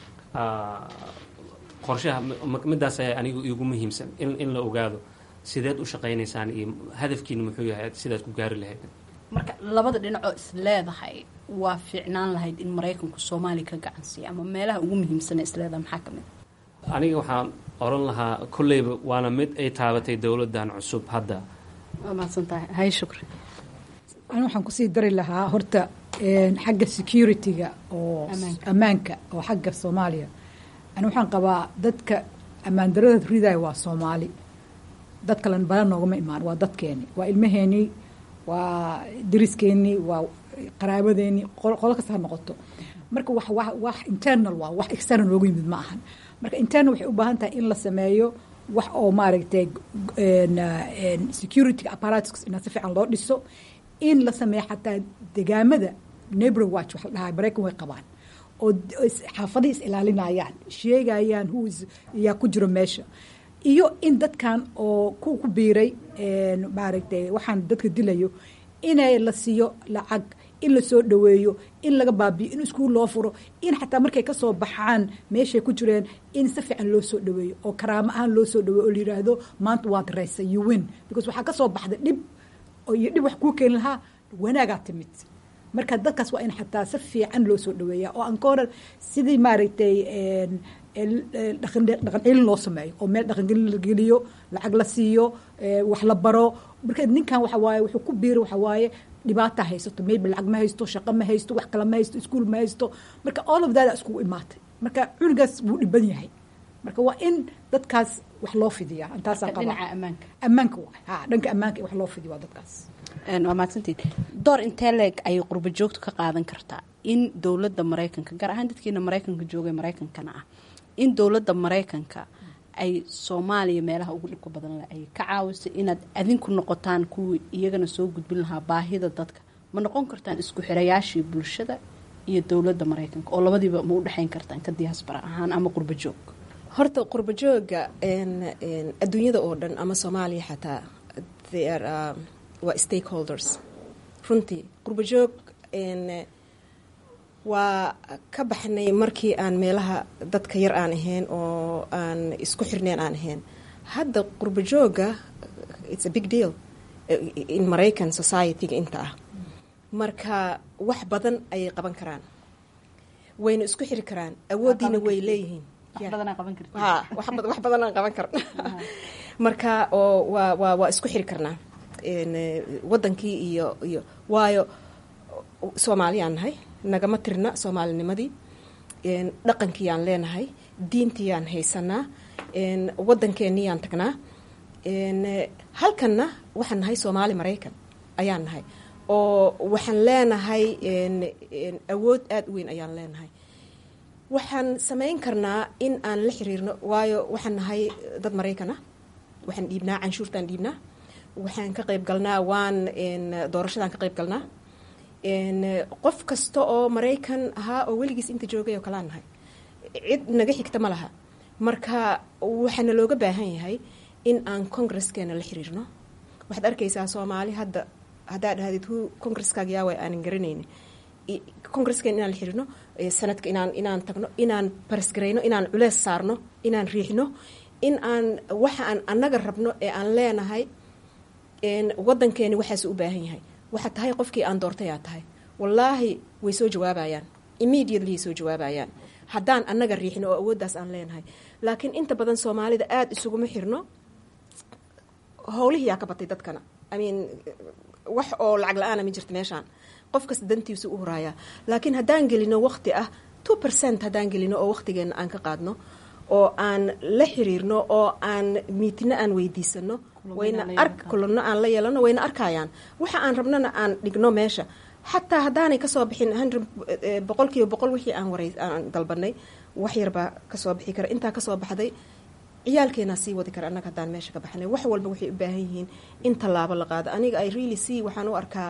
qorshaha midaas ayaa anigu igu muhiimsan in in la ogaado sideed u shaqaynaysaan iyo hadafkiina muxuu yahay sidaad ku gaari lahayd marka labada dhinacoo is leedahay waa fiicnaan lahayd in maraykanku soomaaliya ka gacansiiya ama meelaha ugu muhiimsana isleedahay maxaa ka mid aniga waxaan oran lahaa kolleyba waana mid ay taabatay dowladdan cusub hadda waa mahadsan tahay hay shukri ani waxaan kusii dari lahaa horta xagga security-ga oo ammaanka oo xagga soomaaliya ani waxaan qabaa dadka ammaan darada ridaya waa soomaali dad kalen bala noogama imaan waa dadkeeni waa ilmaheenii waa dariskeenii waa qaraabadeeni qolo kasta ha noqoto marka wax wax wax internal waa wax external loogu yimid ma ahan marka internal waxay u baahan tahay in la sameeyo wax oo maaragtay security apparatus in si fiican loo dhiso in la sameeyo xataa degaamada neighbor watch wax la dhahaa maraykan way qabaan oo xaafadihii is ilaalinayaan sheegayaan who is yaa ku jiro meesha iyo in dadkan oo ku ku biiray maaragtay waxaan dadka dilayo inay la siiyo lacag in la soo dhaweeyo in laga baabiyo in iskuul loo furo in xataa markay kasoo baxaan meeshay ku jireen in si fiican loo soo dhaweeyo oo karaamo ahaan loo soo dhaweeyo oo la yiraahdo maanta waad reysay you win because waxaa kasoo baxday dhib iyo dhib wax kuu keeni lahaa wanaagaa timid marka dadkaas waa in xataa si fiican loo soo dhaweeya oo aan ka horan sidii maaragtay dhaqan celin loo sameeyo oo meel dhaqangelin la geliyo lacag la siiyo wax la baro marka ninkan waxa waaye wuxuu ku biiri waxa waaye dhibaata haysato maybe lacag ma haysto shaqo ma haysto wax kale ma haysto iskuol ma haysto marka all of that iskugu imaatay marka cunugaas wuu dhiban yahay marka waa in dadkaas wax loo fidiyaa intaasaa qaba ammaanka waay ha dhanka ammaanka wax loo fidiyo waa dadkaas waa mahadsantiid door intee leeg ayay qurba joogtu ka qaadan kartaa in dowladda maraykanka gaar ahaan dadkiina maraykanka joogay maraykankana ah in dowladda maraykanka ay soomaaliya meelaha ugu dhibka badan leh ay ka caawiso inaad adinku noqotaan kuwii iyagana soo gudbin lahaa baahida dadka ma noqon kartaan isku xirayaashii bulshada iyo dowladda maraykanka oo labadiiba ma u dhexayn kartaan ka diaspora ahaan ama qurba joog horta qurba jooga adduunyada oo dhan ama soomaaliya xataa waa stakeholders runtii qurba joog waa ka baxnay markii aan meelaha dadka yar aan ahayn oo aan isku xirneen aan ahayn hadda qurba jooga it's a big deal in maraycan society-ga inta ah marka wax badan ayay qaban karaan wayna isku xiri karaan awooddiina way leeyihiin wax badan aan qaban karna marka oo waa waa waa isku xiri karnaa wadankii iyo iyo waayo soomaaliyaan nahay nagama tirna soomaalinimadii dhaqankiiyaan leenahay diintiyaan haysanaa wadankeeniyaan tagnaa halkanna waxaan nahay soomaali maraykan ayaan nahay oo waxaan leenahay awood aada u weyn ayaan leenahay waxaan samayn karnaa in aan la xiriirno waayo waxaan nahay dad maraykan ah waxaan dhiibnaa canshuurtaan dhiibnaa waxaan ka qayb galnaa waan doorashadaan ka qayb galnaa qof kasta oo maraykan ahaa oo weligiis inta joogay oo kalaan nahay cid naga xigta ma laha marka waxaana looga baahan yahay in aan congreskeena la xiriirno waxaad arkaysaa soomaali hadda haddaa dhahdid hu congresskaaga yaaway aanan garanayni congreskeena inaan la xiriirno sanadka inaan inaan tagno inaan barisgarayno inaan culees saarno inaan riixno in aan waxa aan annaga rabno ee aan leenahay wadankeeni waxaasu u baahan yahay waxaa tahay qofkii aan doortay aa tahay wallaahi way soo jawaabayaan immediately soo jawaabayaan haddaan annaga riixno oo awooddaas aan leenahay laakiin inta badan soomaalida aada isuguma xirno howlihiyaa ka batay dadkana i mean wax oo lacag la-aana ma jirta meeshaan qof kasta dantiisu u horaayaa laakiin haddaan gelino waqti ah two percent haddaan gelino oo waqtigeenna aan ka qaadno oo aan la xiriirno oo aan miitino aan weydiisano wayna ark kulano aan la yeelano wayna arkayaan waxa aan rabnona aan dhigno meesha xataa haddaanay kasoo bixin hundred boqol kiiba boqol wixii aan waray aan dalbanay wax yarbaa kasoo bixi kara intaa kasoo baxday ciyaalkeenaa sii wadi kara annaga haddaan meesha ka baxnay wax walba waxay u baahan yihiin in tallaabo la qaado aniga i really see waxaan u arkaa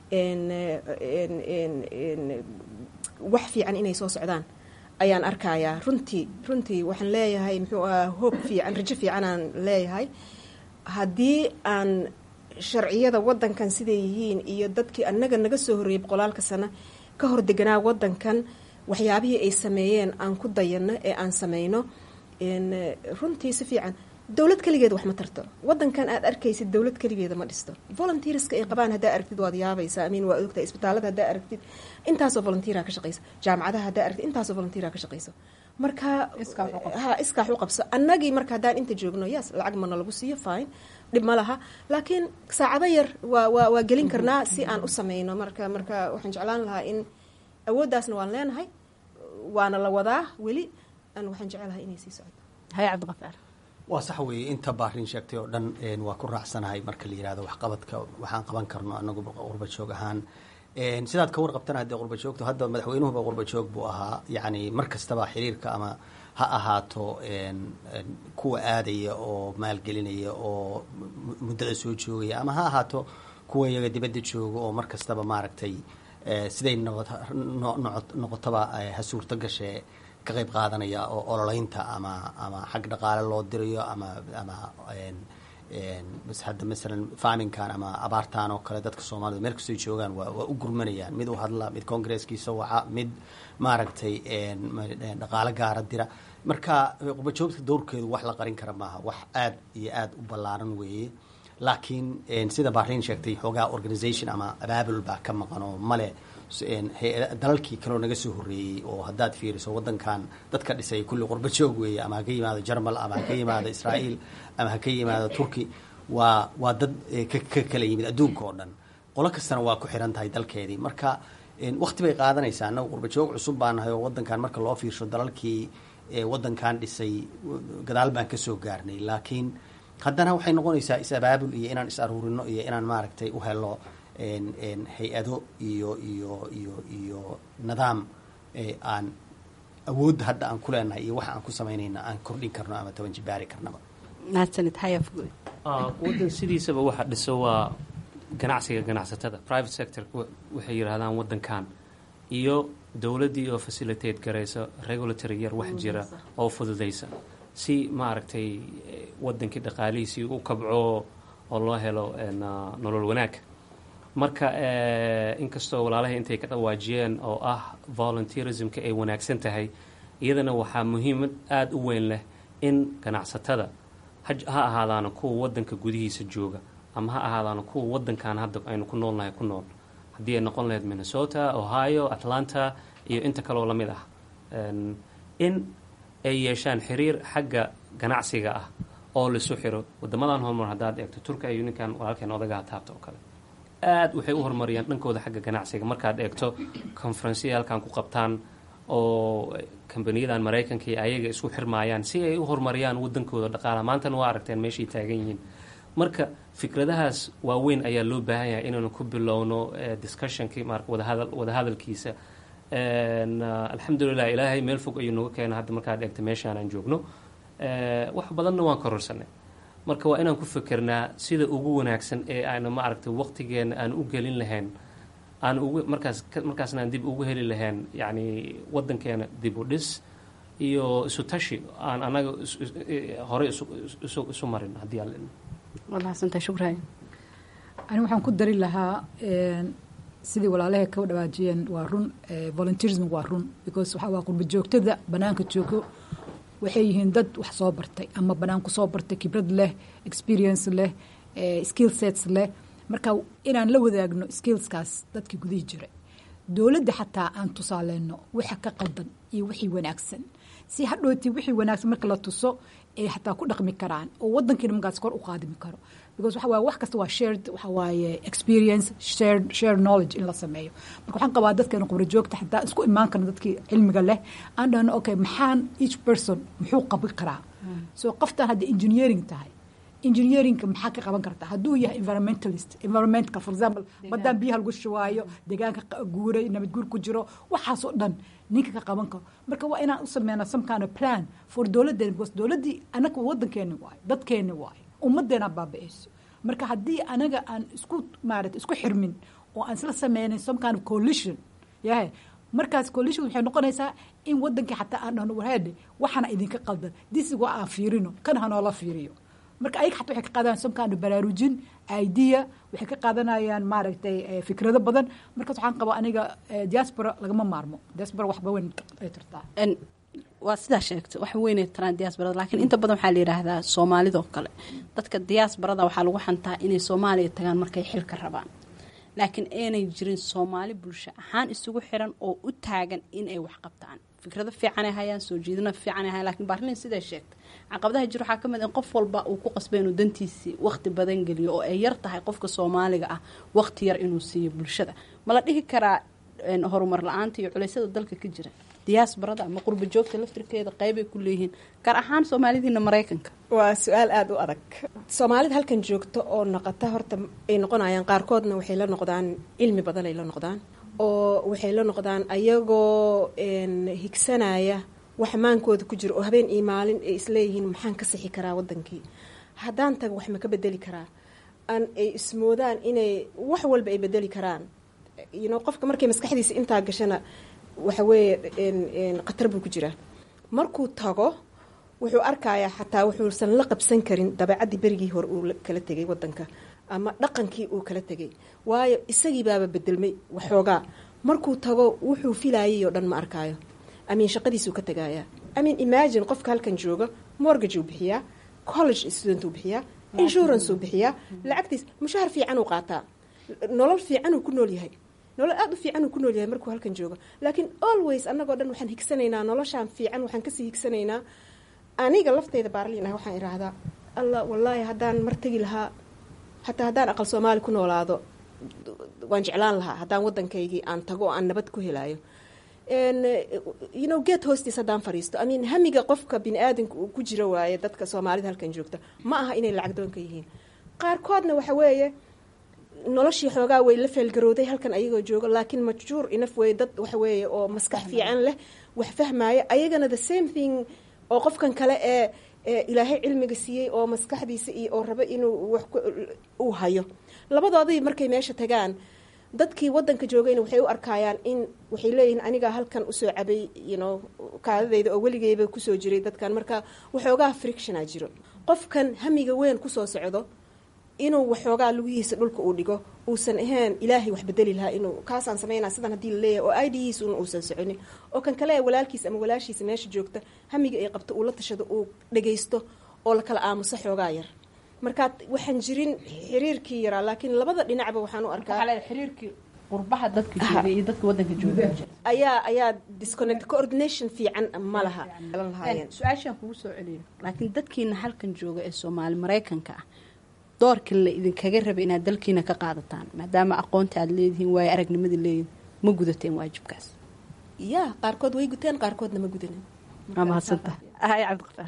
wax fiican inay soo socdaan ayaan arkayaa runtii runtii waxaan leeyahay muxuu aha hoob fiican rajo fiicanaan leeyahay haddii aan sharciyada wadankan siday yihiin iyo dadkii annaga naga soo horreeyay boqolaalka sano ka hor deganaa wadankan waxyaabihii ay sameeyeen aan ku dayano ee aan sameyno runtii si fiican dowlad keligeeda wax ma tarto wadankan aad arkaysid dowlad keligeeda ma dhisto volunteerska ay qabaan haddaa aragtid waad yaabaysaa amiin waa ogtahay isbitaalada haddaa aragtid intaasoo volunteera ka shaqeysa jaamacadaha haddaa aragtid intaasoo volunteera ka shaqeyso marka ha iskaax u qabso annagii marka haddaan inta joogno yes lacag mana lagu siiyo fine dhib ma laha laakiin saacado yar waa waa waa gelin karnaa si aan u sameyno marka marka waxaan jeclaan lahaa in awooddaasna waan leenahay waana la wadaa weli an waxaan jecelahay inay sii socdo hay cabdiqafaar waa sax weeye inta baarin sheegtay oo dhan waa ku raacsanahay marka la yihahdo waxqabadka waxaan qaban karno anagu qurba joog ahaan sidaad ka warqabtana haddee qurba joogto hadda madaxweynuhuba qurba joog buu ahaa yacni mar kastaba xiriirka ama ha ahaato kuwa aadaya oo maalgelinaya oo muddada soo joogaya ama ha ahaato kuwa iyaga dibadda jooga oo mar kastaba maaragtay siday noqotaba ha suurto gashee ka qayb qaadanaya oo ololeynta ama ama xag dhaqaale loo dirayo ama ama hadda masalan farminkan ama abaartan oo kale dadka soomaalida meel kastoy joogaan waa waa u gurmanayaan mid u hadla mid congresskiisa waca mid maaragtay dhaqaale gaara dira marka qubajoogta dowrkeedu wax la qarin kara maaha wax aad iyo aad u ballaaran weeye laakiin sida bahrain sheegtay xoogaa organisation ama abaabul baa ka maqan oo male dalalkii kaleo naga soo horreeyey oo haddaad fiiriso waddankan dadka dhisay kulli qurba joog weeye ama ha ka yimaado jarmal ama ha ka yimaado israa'iil ama ha ka yimaado turki waa waa dad ka kala yimid adduunka oo dhan qolo kastana waa ku xiran tahay dalkeedii marka wakti bay qaadanaysaa annaga qurba joog cusub baa nahay oo waddankan marka loo fiirsho dalalkii waddankan dhisay gadaal baan ka soo gaarnay laakiin haddana waxay noqonaysaa is-abaabul iyo inaan is aruurino iyo inaan maaragtay u helo hay-ado iyo iyo iyo iyo nidaam aan awoodda hadda aan ku leenahay iyo waxa aan ku samaynayna aan kordhin karno ama toban jibaari karnaba mahadsanid xayaafgoy waddan sidiisaba waxa dhiso waa ganacsiga ganacsatada private sector waxay yidhaahdaan waddankan iyo dowladdii oo facilitate garaysa regulatory yar wax jira oo fududaysa si maaragtay waddankii dhaqaalihiisii u kabco oo loo helo nolol wanaag marka inkastoo walaalahay intay ka dhawaajiyeen oo ah volunteerismka ay wanaagsan tahay iyadana waxaa muhiimad aada u weyn leh in ganacsatada ha ahaadaana kuwa waddanka gudihiisa jooga ama ha ahaadaana kuwa waddankan hadda aynu ku noolnahay ku nool haddii ay noqon lahayd minnesota ohio atlanta iyo inta kaloo lamid ah in ay yeeshaan xiriir xagga ganacsiga ah oo laisu xiro wadamadan horumar haddaad eegto turka iyo ninkan walaalkeen odagaha taabta oo kale aada waxay u horumariyaan dhankooda xagga ganacsiga markaad eegto conferensiya halkan ku qabtaan oo kambaniyadan maraykanka iyo ayaga isku xirmaayaan si ay u horumariyaan wadankooda dhaqaalaha maantana waa aragteen meeshay taagan yihiin marka fikradahaas waaweyn ayaa loo baahan yahay inaynu ku bilowno discussionkii mar wadahadal wadahadalkiisa alxamdulilah ilaahay meel fog ayuu nooga keena hadda markaad eegto meeshaan aan joogno wax badanna waan kororsanay marka waa inaan ku fikernaa sida ugu wanaagsan ee aanu ma aragtay waqtigeena aan u gelin lahayn aan ugu markaas markaasna aan dib ugu heli lahayn yacni waddankeena dib u dhis iyo isu tashi aan annaga horey isu isu marin haddii aan waad mahadsantahay shukran ani waxaan ku dari lahaa sidii walaalahay ka dhawaajiyeen waa run volunteerism waa run because waxaa waa qurba joogtada banaanka joogo waxay yihiin dad wax soo bartay ama banaan ku soo bartay khibrad leh experience leh skill sets leh marka inaan la wadaagno skillskaas dadkii gudihii jiray dowladda xataa aan tusaaleyno waxa ka qaldan iyo wixii wanaagsan si hadhooti wixii wanaagsan marka la tuso ay xataa ku dhaqmi karaan oo wadankiina markaas kor u qaadimi karo because waxa waaye wax kasta waa shared waxa waaye experience shared shared knowledge in la sameeyo marka waxaan qabaa dadkeena khubro joogta xataa isku imaan karna dadkii cilmiga leh aan dhahno okay maxaan each person muxuu qaban karaa so qoftan haddii engineering tahay engineerinka maxaa ka qaban kartaa hadduu yahay environmentalist environmentka for example baddaan biyaha lagu shubaayo deegaanka guuray nabad guur ku jiro waxaasoo dhan ninka ka qaban karo marka waa inaan u sameynaa some kind of plan for dowladdeena because dowladdii anaga waddankeeni waayo dadkeeni waayo ummaddeena baaba-eyso marka haddii anaga aan isku maarata isku xirmin oo aan isla sameynin some kind of coalition yahay markaas coalition waxay noqonaysaa in wadankii xataa aan dhahno warheedhe waxaana idinka qaldan disigo aan fiirino kan hanoola fiiriyo marka ayaga xataa waxay ka qaadanayaan some kind of baraarujin idea waxay ka qaadanayaan maaragtay fikrado badan markaas waxaan qabaa aniga diaspora lagama maarmo diaspora waxba weyn ay tartaa waa sidaa sheegta wax weynay taraan diaasbarada laakiin inta badan waxaa la yidhaahdaa soomaalidoo kale dadka diaasbarada waxaa lagu xantaa inay soomaaliya tagaan markay xilka rabaan laakiin aanay jirin soomaali bulsho ahaan isugu xiran oo u taagan inay wax qabtaan fikrado fiicanay hayaan soo jeedina fiicanay hayaan lakiin baarlin siday sheegtay caqabadaha jir waxaa ka mid in qof walba uu ku qasbay inuu dantiisii waqti badan geliyo oo ay yar tahay qofka soomaaliga ah waqti yar inuu siiyo bulshada ma la dhihi karaa horumar la-aanta iyo culeysyada dalka ka jira diyaasbarada ama qurba joogta laftirkeeda qeybay ku leeyihiin gaar ahaan soomaalidiina maraykanka waa su-aal aada u adag soomaalida halkan joogta oo noqota horta ay noqonayaan qaarkoodna waxay la noqdaan cilmi badan ay la noqdaan oo waxay la noqdaan ayagoo higsanaya wax maankooda ku jiro oo habeen iyo maalin ay isleeyihiin maxaan ka sixi karaa wadankii haddaan tago wax ma ka bedeli karaa aan ay ismoodaan inay wax walba ay bedeli karaan yno qofka markay maskaxdiisa intaa gashana waxa weeye khatar buu ku jiraa markuu tago wuxuu arkayaa xataa wuxuusan la qabsan karin dabeecaddii berigii hore uu kala tegay wadanka ama dhaqankii uu kala tegay waayo isagii baaba bedelmay waxoogaa markuu tago wuxuu filayay oo dhan ma arkaayo amiin shaqadiisuu ka tagayaa amiin imagine qofka halkan jooga mortgage uu bixiyaa college student uu bixiyaa insurance uu bixiyaa lacagtiis mushahar fiican uu qaataa nolol fiican uu ku nool yahay nolol aada u fiican uu ku nool yahay markuu halkan joogo laakiin always annagoo dhan waxaan higsanaynaa noloshaan fiican waxaan kasii higsanaynaa aniga lafteyda baarliin ah waxaan idhaahdaa allah wallaahi haddaan mar tegi lahaa xataa haddaan aqal soomaali ku noolaado waan jeclaan lahaa haddaan waddankaygii aan tago oo aan nabad ku helaayo you know geed hoostiis haddaan fariisto I mean hamiga qofka bini aadanka uu ku jiro waaye dadka soomaalida halkan joogta ma aha inay lacag doonka yihiin qaarkoodna waxa weeye noloshii xoogaa way la feelgarowday halkan ayagoo joogo laakiin majjuur inaf wey dad waxa weeye oo maskax fiican leh wax fahmaya ayagana the same thing oo qofkan kale ee ilaahay cilmiga siiyey oo maskaxdiisa iyo oo rabo inuu wax uu hayo labadoodii markay meesha tagaan dadkii wadanka joogayna waxay u arkayaan in waxay leeyihiin anigaa halkan usoo cabay yno kaadadeyda oo weligeyba kusoo jiray dadkan marka waxoogaa frictiona jiro qofkan hamiga weyn kusoo socdo inuu waxoogaa lugihiisa dhulka uu dhigo uusan ahayn ilaahay wax bedeli lahaa inuu kaasaan sameynaa sidan haddii laleeyahay oo idihiis un uusan soconin oo kan kale ee walaalkiisa ama walaashiisa meesha joogta hamiga ay qabto uu la tashado uu dhagaysto oo lakala aamuso xoogaa yar markaa waxaan jirin xiriirkii yaraa laakiin labada dhinacba waxaan u arkaa xiriirkii qurbaha dadka jooga iyo dadka wadanka jooga ayaa ayaa disconnect coordination fiican ma laha su-aashaan kugu soo celiyo laakiin dadkiina halkan jooga ee soomaali maraykanka ah doorka la idinkaga raba inaad dalkiina ka qaadataan maadaama aqoonta aad leedihiin waayo aragnimada leedihin ma gudateen waajibkaas ya qaarkood way guteen qaarkoodna ma gudanin waa mahadsantaha hay cabdiqafaar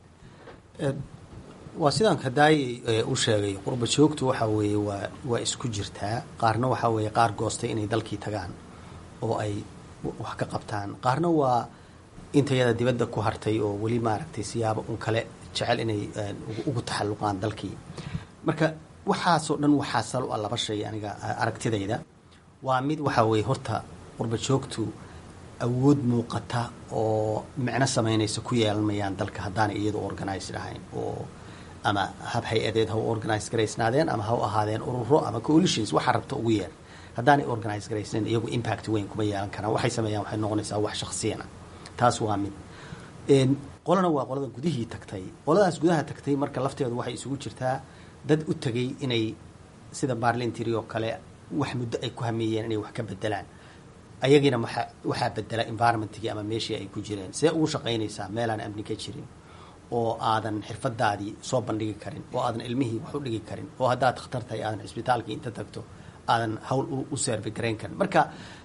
waa sidaan kadaay u sheegay qurba joogtu waxa weeye waa waa isku jirtaa qaarna waxaa weeye qaar goostay inay dalkii tagaan oo ay wax ka qabtaan qaarna waa intayada dibadda ku hartay oo weli maaragtay siyaabo un kale jecel inay ugu taxalluqaan dalkii marka waxaasoo dhan waxaa sal u ah laba shay aniga aragtidayda waa mid waxaa weeye horta qurba joogtu awood muuqata oo micno samaynaysa ku yeelanmayaan dalka haddaanay iyadu organized ahayn oo ama hab hay-adeed ha u organize garaysnaadeen ama ha u ahaadeen ururo ama coalitions waxaa rabta ugu yeer haddaanay organize garaysnayn iyagu impact weyn kuma yeelan karaan waxay sameeyaan waxay noqonaysaa wax shaksiyana taas waa mid qolana waa qolada gudihii tagtay qoladaas gudaha tagtay marka lafteedu waxay isugu jirtaa dad u tegay inay sida barlintiri oo kale wax muddo ay ku hameeyeen inay wax ka bedelaan ayagiina waxa waxaa bedela environmentigii ama meeshii ay ku jireen see ugu shaqaynaysaa meelaan amni ka jirin oo aadan xirfadaadii soo bandhigi karin oo aadan ilmihii wax u dhigi karin oo haddaad khatar tahay aadan cisbitaalkii inta tagto aadan hawl u servi garayn karin marka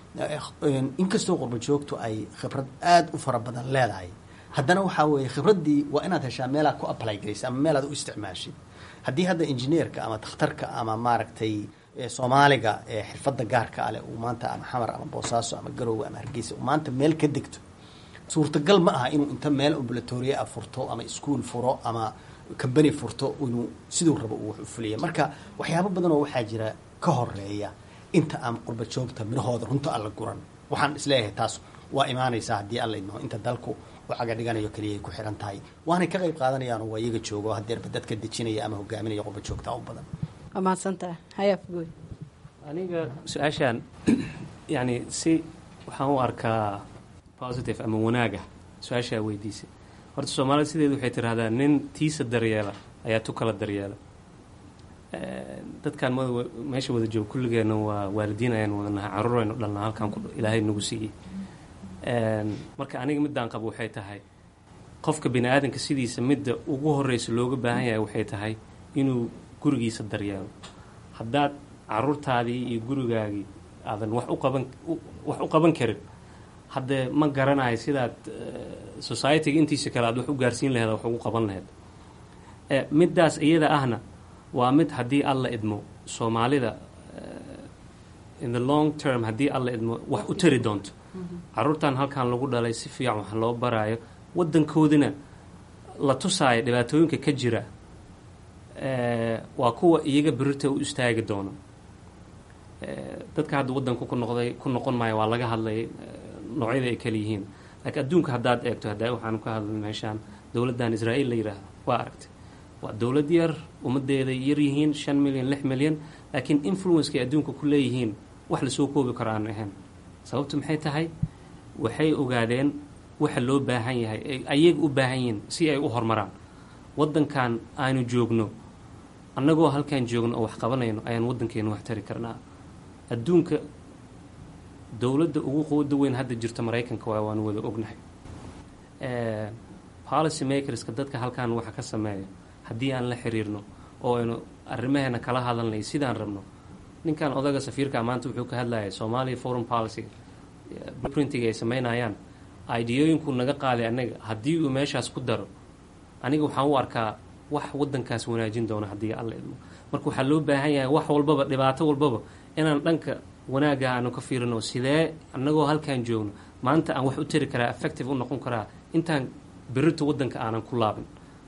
inkastoo qurba joogtu ay khibrad aada u fara badan leedahay haddana waxaa weeye khibraddii waa inaad heshaa meelaad ku apply garaysa ama meelaad u isticmaashid haddii hadda injineerka ama takhtarka ama maaragtay soomaaliga ee xirfadda gaarka ale uu maanta ama xamar ama boosaaso ama garoowe ama hargeysa uu maanta meel ka degto suurtagal ma aha inuu inta meel ambulatoriya a furto ama iskuol furo ama combany furto inuu siduu rabo uu wax u fuliya marka waxyaabo badan oo waxaa jira ka horeeya inta aan qurba joogta midhahooda runta alla guran waxaan isleeyahay taas waa imaanaysaa haddii alla idmaho inta dalku u caga dhiganayo keliyaay ku xiran tahay waanay ka qayb qaadanayaan oo waa iyaga joogo hadeerba dadka dejinaya ama hogaaminaya qurba joogta u badan waa mahadsantaha hayaafgooy aniga su-aashaan yani si waxaan u arkaa positive ama wanaaga su-aashaa weydiisay horta soomaalida sideedu waxay tiraahdaa nin tiisa daryeela ayaa tu kala daryeela dadkan m meesha wada jooga kulligeena waa waalidiin ayaan wadanaha caruur aynu dhalnaa halkaan ilaahay nagu siiyey marka aniga middaan qabo waxay tahay qofka bini aadanka sidiisa midda ugu horeysa looga baahan yahay waxay tahay inuu gurigiisa daryeelo haddaad caruurtaadii iyo gurigaagii aadan wax u qaban wax u qaban karin haddee ma garanayo sidaad societyga intiisa kale aad wax u gaarsiin laheed wax ugu qaban laheyd middaas iyada ahna waa mid haddii alla idmo soomaalida in the long term haddii alla idmo wax u tari doonto caruurtan halkan lagu dhalay si fiican wax loo baraayo wadankoodina la tusaayo dhibaatooyinka ka jira waa kuwa iyaga berita u istaagi doono dadka hadda wadanku ku noqday ku noqon maayo waa laga hadlay noocyada ay kala yihiin laakiin adduunka haddaad eegto hadda waxaanu ka hadlay meeshaan dowladdan israa'iil la yidhaahdo waa aragtay waa dowlad yar ummadeeda yar yihiin shan milyan lix milyan laakiin influencekay adduunka ku leeyihiin wax lasoo koobi karo aanu ahayn sababtu maxay tahay waxay ogaadeen waxa loo baahan yahay ayaga u baahan yihiin si ay u horumaraan waddankan aanu joogno annagoo halkaan joogno oo wax qabanayno ayaan waddankeena wax tari karnaa adduunka dowladda ugu quwada weyn hadda jirta maraykanka waa waanu wada ognahay policy makerska dadka halkaan waxa ka sameeya haddii aan la xiriirno oo aynu arrimaheena kala hadalnay sidaan rabno ninkan odaga safiirka maanta wuxuu ka hadlayay soomaaliya foreign policy printiga ay sameynayaan ideyooyinkuu naga qaaday anaga haddii uu meeshaas ku daro aniga waxaan u arkaa wax wadankaas wanaajin doono haddii alla idmo marka waxaa loo baahan yahay wax walbaba dhibaato walbaba inaan dhanka wanaagga aanu ka fiirino sidee annagoo halkaan joogno maanta aan wax u tari karaa effective u noqon karaa intaan berito wadanka aanan ku laabin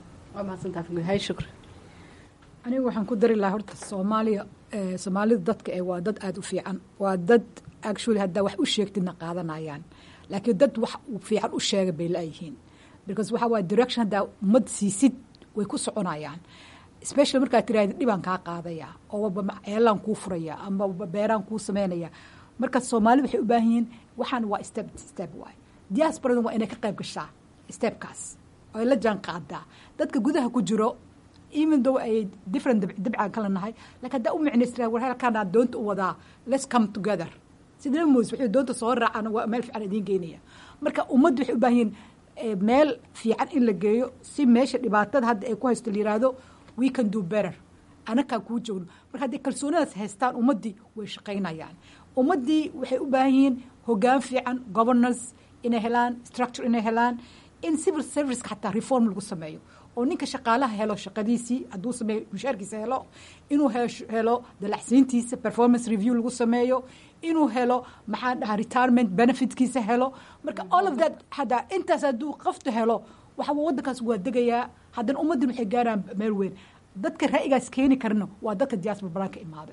aniga waxaan ku dari lahaa horta soomaaliya soomaalida dadka ee waa dad aada u fiican waa dad actually haddaa wax u sheegtidna qaadanayaan laakiin dad wax fiican u sheega bay la-yihiin because waxaa waaya direction haddaa ummad siisid way ku soconayaan specially markaad tiraahda dhibaan kaa qaadaya oo waba ceelaan kuu furaya ama beeraan kuu sameynaya marka soomaalida waxay u baahan yihiin waxaan waa step step waay diasporada waa inay ka qayb gashaa stepkaas oo ay la jaan qaadaa dadka gudaha ku jiro even though ay different dabcaan kala nahay lakin haddaa u micnaystaa war halkaanaa doonta u wadaa let's come together sida moos waxay doonta soo raacaan waa meel fiican idiin geynaya marka ummadda waxay u baahan yihiin meel fiican in la geeyo si meesha dhibaatada hadda ay ku haysto la yiraahdo we can do better anakaan kuu joogno marka hadday kalsoonadaas haystaan ummaddii way shaqaynayaan ummaddii waxay u baahan yihiin hogaan fiican governance inay helaan structure inay helaan in civil serviceka xataa reform lagu sameeyo oo ninka shaqaalaha helo shaqadiisii hadduu sameeyo mushaarkiisa helo inuu helo dalacsiintiisa performance review lagu sameeyo inuu helo maxaa dhaha retirement benefitkiisa helo marka all of that haddaa intaas hadduu qoftu helo waxa waddankaas waa degayaa haddana ummaddin waxay gaaraan meel weyn dadka ra'yigaas keeni karna waa dadka diaspora balaan ka imaaday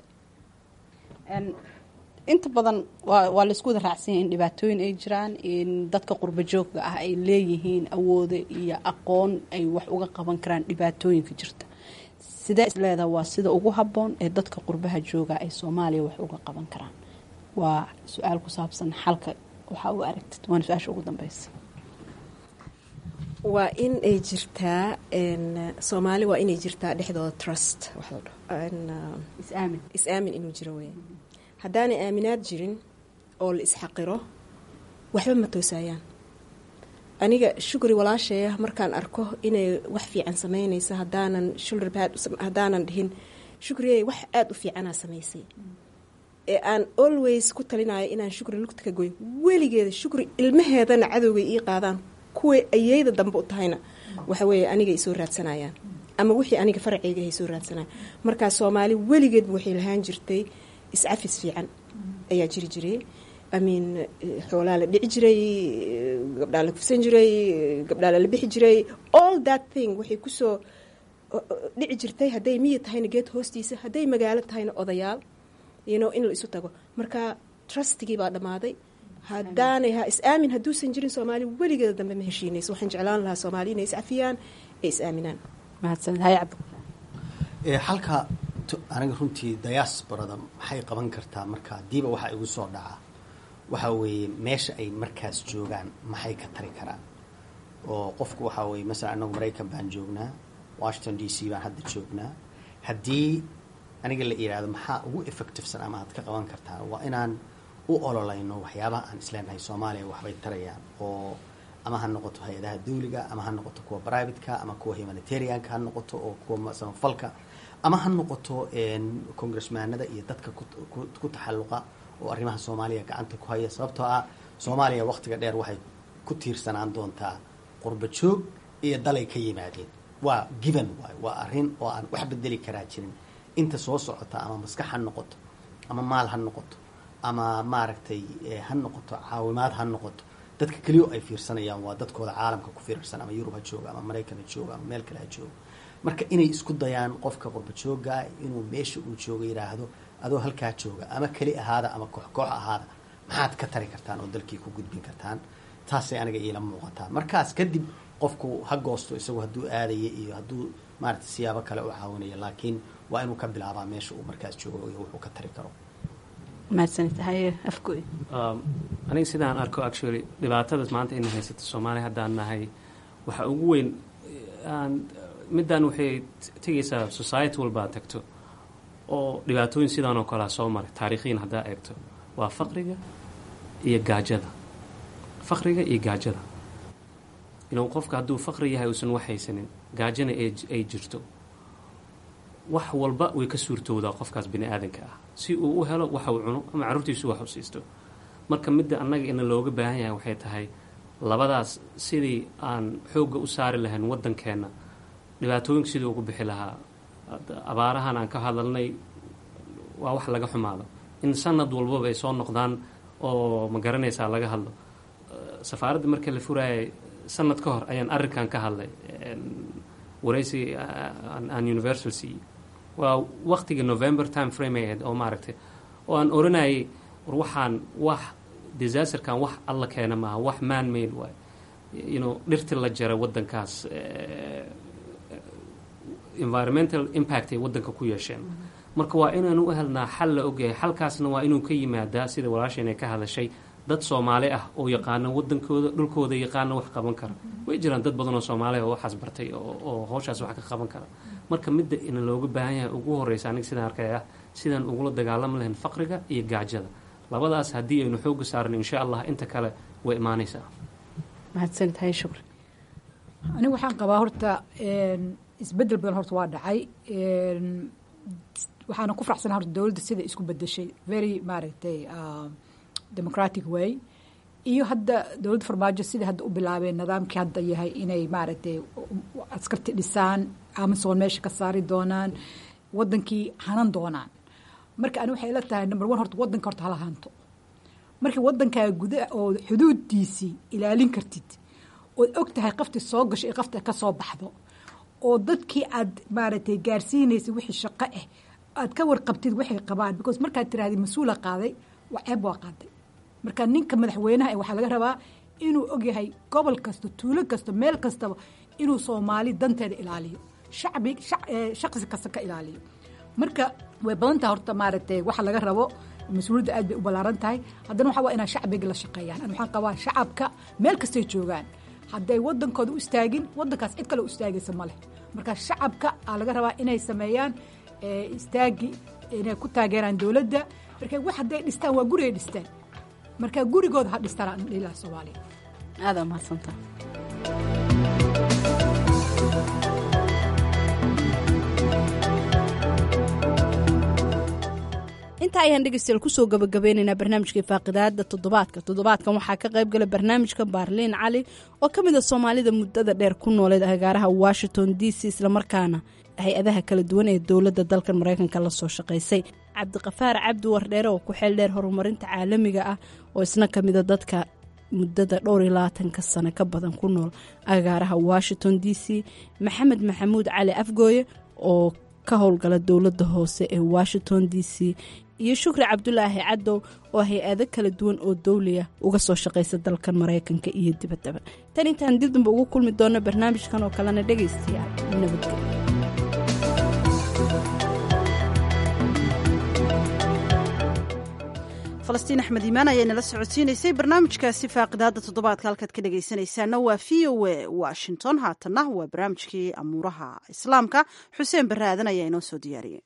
inta badan waa waa laisku wada raacsanya in dhibaatooyin ay jiraan in dadka qurba joogga ah ay leeyihiin awooda iyo aqoon ay wax uga qaban karaan dhibaatooyinka jirta sidee isleedaha waa sida ugu habboon ee dadka qurbaha jooga ay soomaaliya wax uga qaban karaan waa su-aal ku saabsan xalka waxaa u aragtid waana su-aasha ugu dambeysa waa in ay jirtaa soomaali waa inay jirtaa dhexdooda trust is-aamin is-aamin inuu jiro weya haddaanay aaminaad jirin oo la isxaqiro waxba ma toosayaan aniga shukri walaashaya markaan arko inay wax fiican samaynaysa hadaanan shulrbad haddaanan dhihin shukriyey wax aada u fiicanaa samaysay ee aan always ku talinayo inaan shukri lugta ka goyn weligeeda shukri ilmaheedana cadowgay ii qaadaan kuway ayeyda dambe u tahayna waxa weeye aniga ay soo raadsanayaan ama wixii aniga faraceyga ay soo raadsanayaan markaa soomaali weligeedba waxay lahaan jirtay iscafis fiican ayaa jiri jiray amin xoolaa la dhici jiray gabdhaa la kufsan jiray gabdhaa lala bixi jiray all that thing waxay kusoo dhici jirtay hadday miyi tahayna geed hoostiisa hadday magaalo tahayna odayaal yno in la isu tago marka trustigii baa dhammaaday haddaanay ha is-aamin hadduusan jirin soomaali weligeeda dambe ma heshiinayso waxaan jeclaan lahaa soomaali inay iscafiyaan ee is-aaminaan mahadsaned hay cabdi halka aniga runtii diasporada maxay qaban kartaa marka hadiiba waxaa igu soo dhaca waxa weeye meesha ay markaas joogaan maxay ka tari karaan oo qofku waxaa weye masalan anagu maraykan baan joognaa washington d c baan hadda joognaa haddii aniga la yidhaahdo maxaa ugu effectivesan ama aad ka qaban kartaa waa inaan u ololayno waxyaabaha aan isleenahay soomaaliya waxbay tarayaan oo ama ha noqoto hay-adaha dawliga ama ha noqoto kuwa privateka ama kuwa humanitarianka ha noqoto oo kuwa samafalka ama ha noqoto congressmaanada iyo dadka ku taxalluqa oo arrimaha soomaaliya gacanta ku haya sababtoo ah soomaaliya wakhtiga dheer waxay ku tiirsanaan doontaa qurba joog iyo dalay ka yimaadeen waa given waay waa arrin oo aan wax bedeli karaa jirin inta soo socota ama maskax ha noqoto ama maal ha noqoto ama maaragtay ha noqoto caawimaad ha noqoto dadka keliyo ay fiirsanayaan waa dadkooda caalamka ku fiirsan ama yurub ha jooga ama maraykan ha jooga ama meel kale ha jooga marka inay isku dayaan qofka qurba joogaa inuu meesha uu jooga yidhaahdo adoo halkaa jooga ama keli ahaada ama koox koox ahaada maxaad ka tari kartaan oo dalkii ku gudbin kartaan taasay aniga iila muuqataa markaas kadib qofku ha goosto isagu hadduu aadaya iyo hadduu maaragtay siyaabo kale u caawinaya laakiin waa inuu ka bilaabaa meesha uu markaas joogo iyo wuxuu ka tari karo aniga sidaan arko actually dhibaatadas maanta ina haysato soomaaliya haddaan nahay waxa ugu weyn middan waxay tegaysaa society walbaa tagto oo dhibaatooyin sidaan oo kalea soo maray taariikhiyan haddaa eegto waa faqriga iyo gaajada faqriga iyo gaajada inuu qofka hadduu faqri yahay uusan wax haysanin gaajana ay jirto wax walba way ka suurtoodaa qofkaas bini aadanka ah si uu u helo waxa uu cuno ama carruurtiisu wax u siisto marka midda annaga ina looga baahan yahay waxay tahay labadaas sidii aan xoogga u saari lahayn waddankeenna dhibaatooyinka sidii ugu bixi lahaa abaarahan aan ka hadalnay waa wax laga xumaado in sanad walbaba ay soo noqdaan oo ma garanaysaa laga hadlo safaaradda marka la furaayay sanad ka hor ayaan arrinkan ka hadlay waraysi aan universal siiyey waa waqtiga november time frame ay ahayd oo maaragtay oo aan oranayay war waxaan wax disasterkan wax alla keena maaha wax man made waay you know dhirti la jaray waddankaas environmental impact ay waddanka ku yeesheen marka waa inaanu u helnaa xal la ogyahay xalkaasna waa inuu ka yimaadaa sida walaasheen ay ka hadashay dad soomaali ah oo yaqaana wadankooda dhulkooda yaqaana wax qaban kara way jiraan dad badan oo soomaali oo waxaas bartay oo howshaas wax ka qaban kara marka midda ina looga baahan yahay ugu horeysa aniga sidaan arkay ah sidaan ugula dagaalami lahayn faqriga iyo gaajada labadaas haddii aynu xooga saarno insha allah inta kale way imaanaysaa mahadsantahay shukri anigu waxaan qabaa horta isbedel badan horta waa dhacay waxaana ku faraxsana horta dowladda sida isku bedeshay very maaragtay democratic way iyo hadda dowladda farmaajo sida hadda u bilaabeen nidaamkii hadda yahay inay maaragtay askarti dhisaan amazon meesha ka saari doonaan wadankii hanan doonaan marka ani waxay ila tahay number one horta wadanka horta hala hanto markii wadankaa guda oo xuduudiisii ilaalin kartid ood og tahay qafti soo gasho iyo qafti ka soo baxdo oo dadkii aad maaragtay gaarsiinaysa wixii shaqo ah aad ka warqabtid waxay qabaan because markaad tirahdid mas-uula qaaday waa ceeb waa qaaday marka ninka madaxweynaha waxaa laga rabaa inuu ogyahay gobol kasta tuulo kasta meel kastaba inuu soomaali danteeda ilaaliyo shacbi shaqsi kasta ka ilaaliyo marka way badantaha horta maaragtay waxa laga rabo mas-uuliyadda aad bay u ballaaran tahay haddana waxaa waa inaa shacbiga la shaqeeyaan an waxaan qabaa shacabka meel kastay joogaan hadday wadankooda u istaagin wadankaas cid kale u istaagaysa ma leh marka shacabka aa laga rabaa inay sameeyaan istaagi inay ku taageeraan dowladda marka wax hadday dhistaan waa gurigay dhistaan marka gurigooda ha dhistaan aan dhihi lahaa soomaaliya aada mahadsantaa intaa ayaan dhegeystayaal kusoo gabagabeynaynaa barnaamijkai faaqidaada toddobaadka toddobaadkan waxaa ka qayb gala barnaamijka baarliin cali oo ka mid a soomaalida muddada dheer ku nooleed agaaraha washington d c islamarkaana hay-adaha kala duwan ee dowladda dalkan maraykanka la soo shaqaysay cabdiqafaar cabdi wardheere oo ku xeel dheer horumarinta caalamiga ah oo isna ka mida dadka muddada dhowr iyo labaatanka sano ka badan ku nool agaaraha washington d c maxamed maxamuud cali afgooye oo ka howlgala dowladda hoose ee washington d c iyo shukri cabdulaahi cadow oo hay-ado kala duwan oo dowliya uga soo shaqaysa dalkan maraykanka iyo dibaddaba tan intaan dib damba ugu kulmi doonno barnaamijkan oo kalena dhegaystayaal nabadgelyo falastiin axmed iimaan ayaa nala socodsiinaysay barnaamijkaasi faaqidaada toddobaadka halkaad ka dhegaysanaysaana waa v o a washington haatanna waa barnaamijkii amuuraha islaamka xuseen barre aadan ayaa inoo soo diyaariyey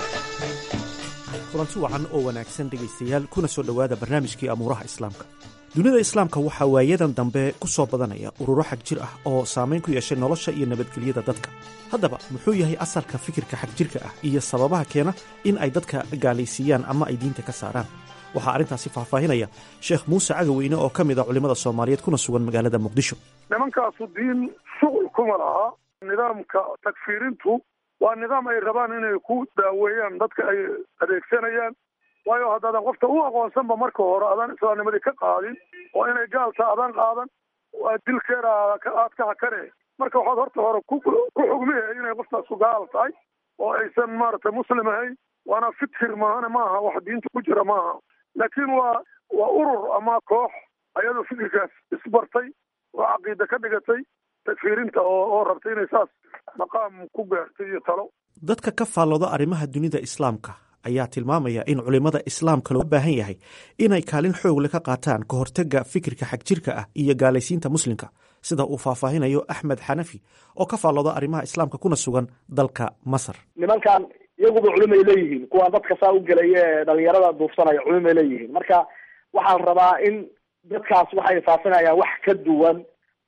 kulanti wacan oo wanaagsan dhegaystayaal kuna soo dhowaada barnaamijkii amuuraha islaamka dunida islaamka waxaa waayadan dambe ku soo badanaya ururo xag jir ah oo saamayn ku yeeshay nolosha iyo nabadgelyada dadka haddaba muxuu yahay asalka fikirka xagjirka ah iyo sababaha keena in ay dadka gaalaysiiyaan ama ay diinta ka saaraan waxaa arrintaasi faahfaahinaya sheekh muuse cagaweyne oo ka mid a culimmada soomaaliyeed kuna sugan magaalada muqdisho nimankaasu diin shuqul kuma laha nidaamka takfiirintu waa nidaam ay rabaan inay ku daaweeyaan dadka ay adeegsanayaan waayo haddaadan qofta u aqoonsanba marka hore adaan islaamnimadii ka qaadin oo inay gaalta adaan qaadan dilkeeda aad ka hakane marka waxaad horta hore ku xugmihe inay qoftaasu gaal tahay oo aysan maaragtay muslim ahayn waana fikir maahane maaha wax diinta ku jira maaha laakiin waa waa urur ama koox ayadoo fikirkaas isbartay oo caqiida ka dhigatay takfiirinta oo oo rabtay inay saas maqaam ku gaartay iyo talo dadka ka faallooda arrimaha dunida islaamka ayaa tilmaamaya in culimmada islaamka loo baahan yahay inay kaalin xoogle ka qaataan ka hortagga fikirka xagjirka ah iyo gaalaysiinta muslimka sida uu faahfaahinayo axmed xanafi oo ka faallooda arrimaha islaamka kuna sugan dalka masar nimankan iyaguba culimay leeyihiin kuwaan dadka saa u gelaya ee dhalinyarada duufsanaya culimay leeyihiin marka waxaa la rabaa in dadkaas waxay faafinayaan wax ka duwan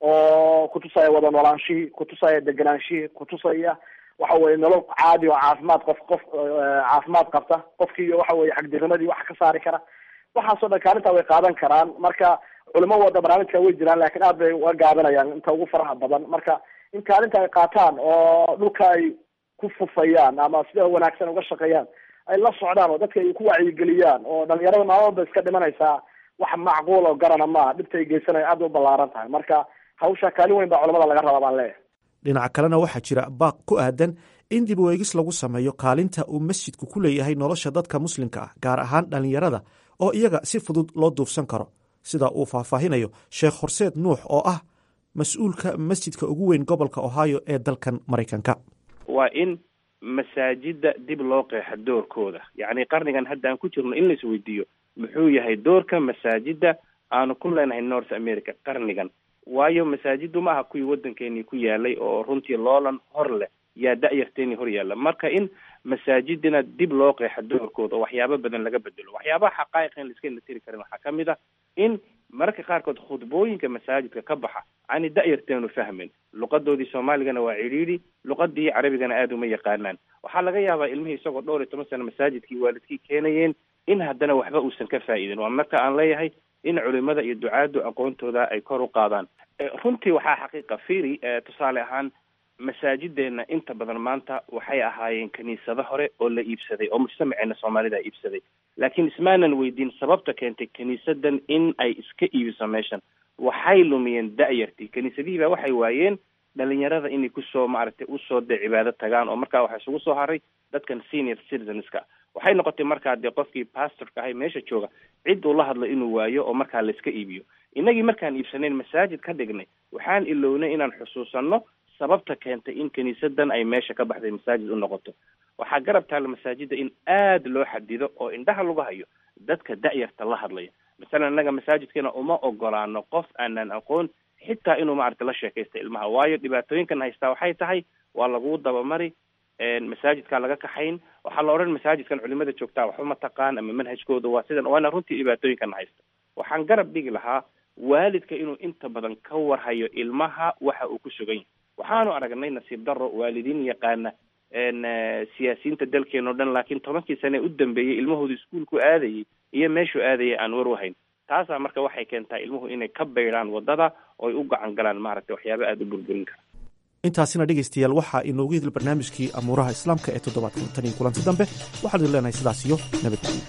oo kutusaya wada noolaanshihii kutusaya deganaanshihii kutusaya waxa weye nolol caadi oo caafimaad qof qof caafimaad qabta qofkii waxa weye xagdirnimadii wax ka saari kara waxaasoo dhan kaalintaa way qaadan karaan marka culimo wada barnaamijka way jiraan laakiin aad bay uga gaabanayaan inta ugu faraha badan marka in kaalinta ay qaataan oo dhulka ay ku fufayaan ama sida wanaagsan uga shaqeeyaan ay la socdaan oo dadka ay ku wacyigeliyaan oo dhalinyarada maalmood bay iska dhimanaysaa wax macquul oo garana maaha dhibta ay geysanayo aad bay u ballaaran tahay marka hawsha kaalin weyn baa culamada laga rabaa baan leeyahay dhinaca kalena waxaa jira baaq ku aadan in dib u eegis lagu sameeyo kaalinta uu masjidku ku leeyahay nolosha dadka muslimka ah gaar ahaan dhallinyarada oo iyaga si fudud loo duufsan karo sida uu faahfaahinayo sheekh horseed nuux oo ah mas-uulka masjidka ugu weyn gobolka ohio ee dalkan maraykanka waa in masaajida dib loo qeexa doorkooda yacni qarnigan hadda aan ku jirno in lais weydiiyo muxuu yahay doorka masaajida aanu ku leenahay north america qarnigan waayo masaajiddu ma aha kuwii waddankeenii ku yaalay oo runtii loolan hor leh yaa da-yarteenii hor yaalla marka in masaajidina dib loo qeexa doorkooda oo waxyaabo badan laga bedelo waxyaabaha xaqaa'iq in laiska tiri karin waxaa ka mid ah in mararka qaarkood khudbooyinka masaajidka ka baxa ani da-yarteenu fahmin luqadoodii soomaaligana waa cidhiidhi luqadii carabigana aada uma yaqaanaan waxaa laga yaabaa ilmihii isagoo dhowr iyo toban sano masaajidkii waalidkii keenayeen in haddana waxba uusan ka faa'iidin waa marka aan leeyahay in culimada iyo ducaaddu aqoontooda ay kor u qaadaan runtii waxaa xaqiiqa firi tusaale ahaan masaajideena inta badan maanta waxay ahaayeen kiniisado hore oo la iibsaday oo mujtamaceena soomaalida iibsaday laakiin ismaanan weydiin sababta keentay kiniisadan in ay iska iibiso meeshan waxay lumiyeen da-yartii kiniisadihii baa waxay waayeen dhalinyarada inay kusoo maaragtay usoo dee cibaado tagaan oo markaa waxaa isugu soo haray dadkan senior citizenska waxay noqotay markaa dee qofkii pastorka ahay meesha jooga cid uu la hadlo inuu waayo oo markaa layska iibiyo innagii markaan iibsanayn masaajid ka dhignay waxaan ilownay inaan xusuusanno sababta keentay in kiniisadan ay meesha ka baxday masaajid u noqoto waxaa garab taalla masaajida in aada loo xadido oo indhaha lagu hayo dadka da-yarta la hadlaya masalan innaga masaajidkeena uma ogolaano qof aanan aqoon xitaa inuu maaragta la sheekaysta ilmaha waayo dhibaatooyinkan haystaa waxay tahay waa lagu dabamari masaajidkaa laga kaxayn waxaa la odhan masaajidkan culimada joogtaa waxba ma taqaan ama manhajkooda waa sidan waana runtii dhibaatooyinkan haysta waxaan garab dhigi lahaa waalidka inuu inta badan ka warhayo ilmaha waxa uu ku sugan yahay waxaanu aragnay nasiib daro waalidiin yaqaana siyaasiyiinta dalkeena o dhan laakiin tobankii sane u dambeeyey ilmahooda iskuolku aadayay iyo meeshuu aadayay aan war wahayn taasaa marka waxay keentaa ilmuhu inay ka baydhaan wadada oo ay u gacan galaan maaragtay waxyaaba aada u burburin kara intaasina dhegaystayaal waxaa inoogu hidil barnaamijkii amuuraha islaamka ee toddobaadkan tan iyo kulanti dambe waxaan idin leenahay sidaas iyo nabadgelyo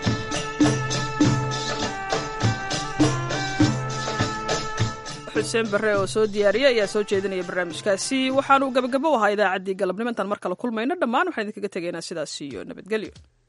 xuseen barre oo soo diyaariya ayaa soo jeedinaya barnaamijkaasi waxaanu gabagabo u ahaa idaacaddii galabnimo intaan mar kale kulmayno dhammaan waxaan idinkaga tegaynaa sidaas iyo nabadgelyo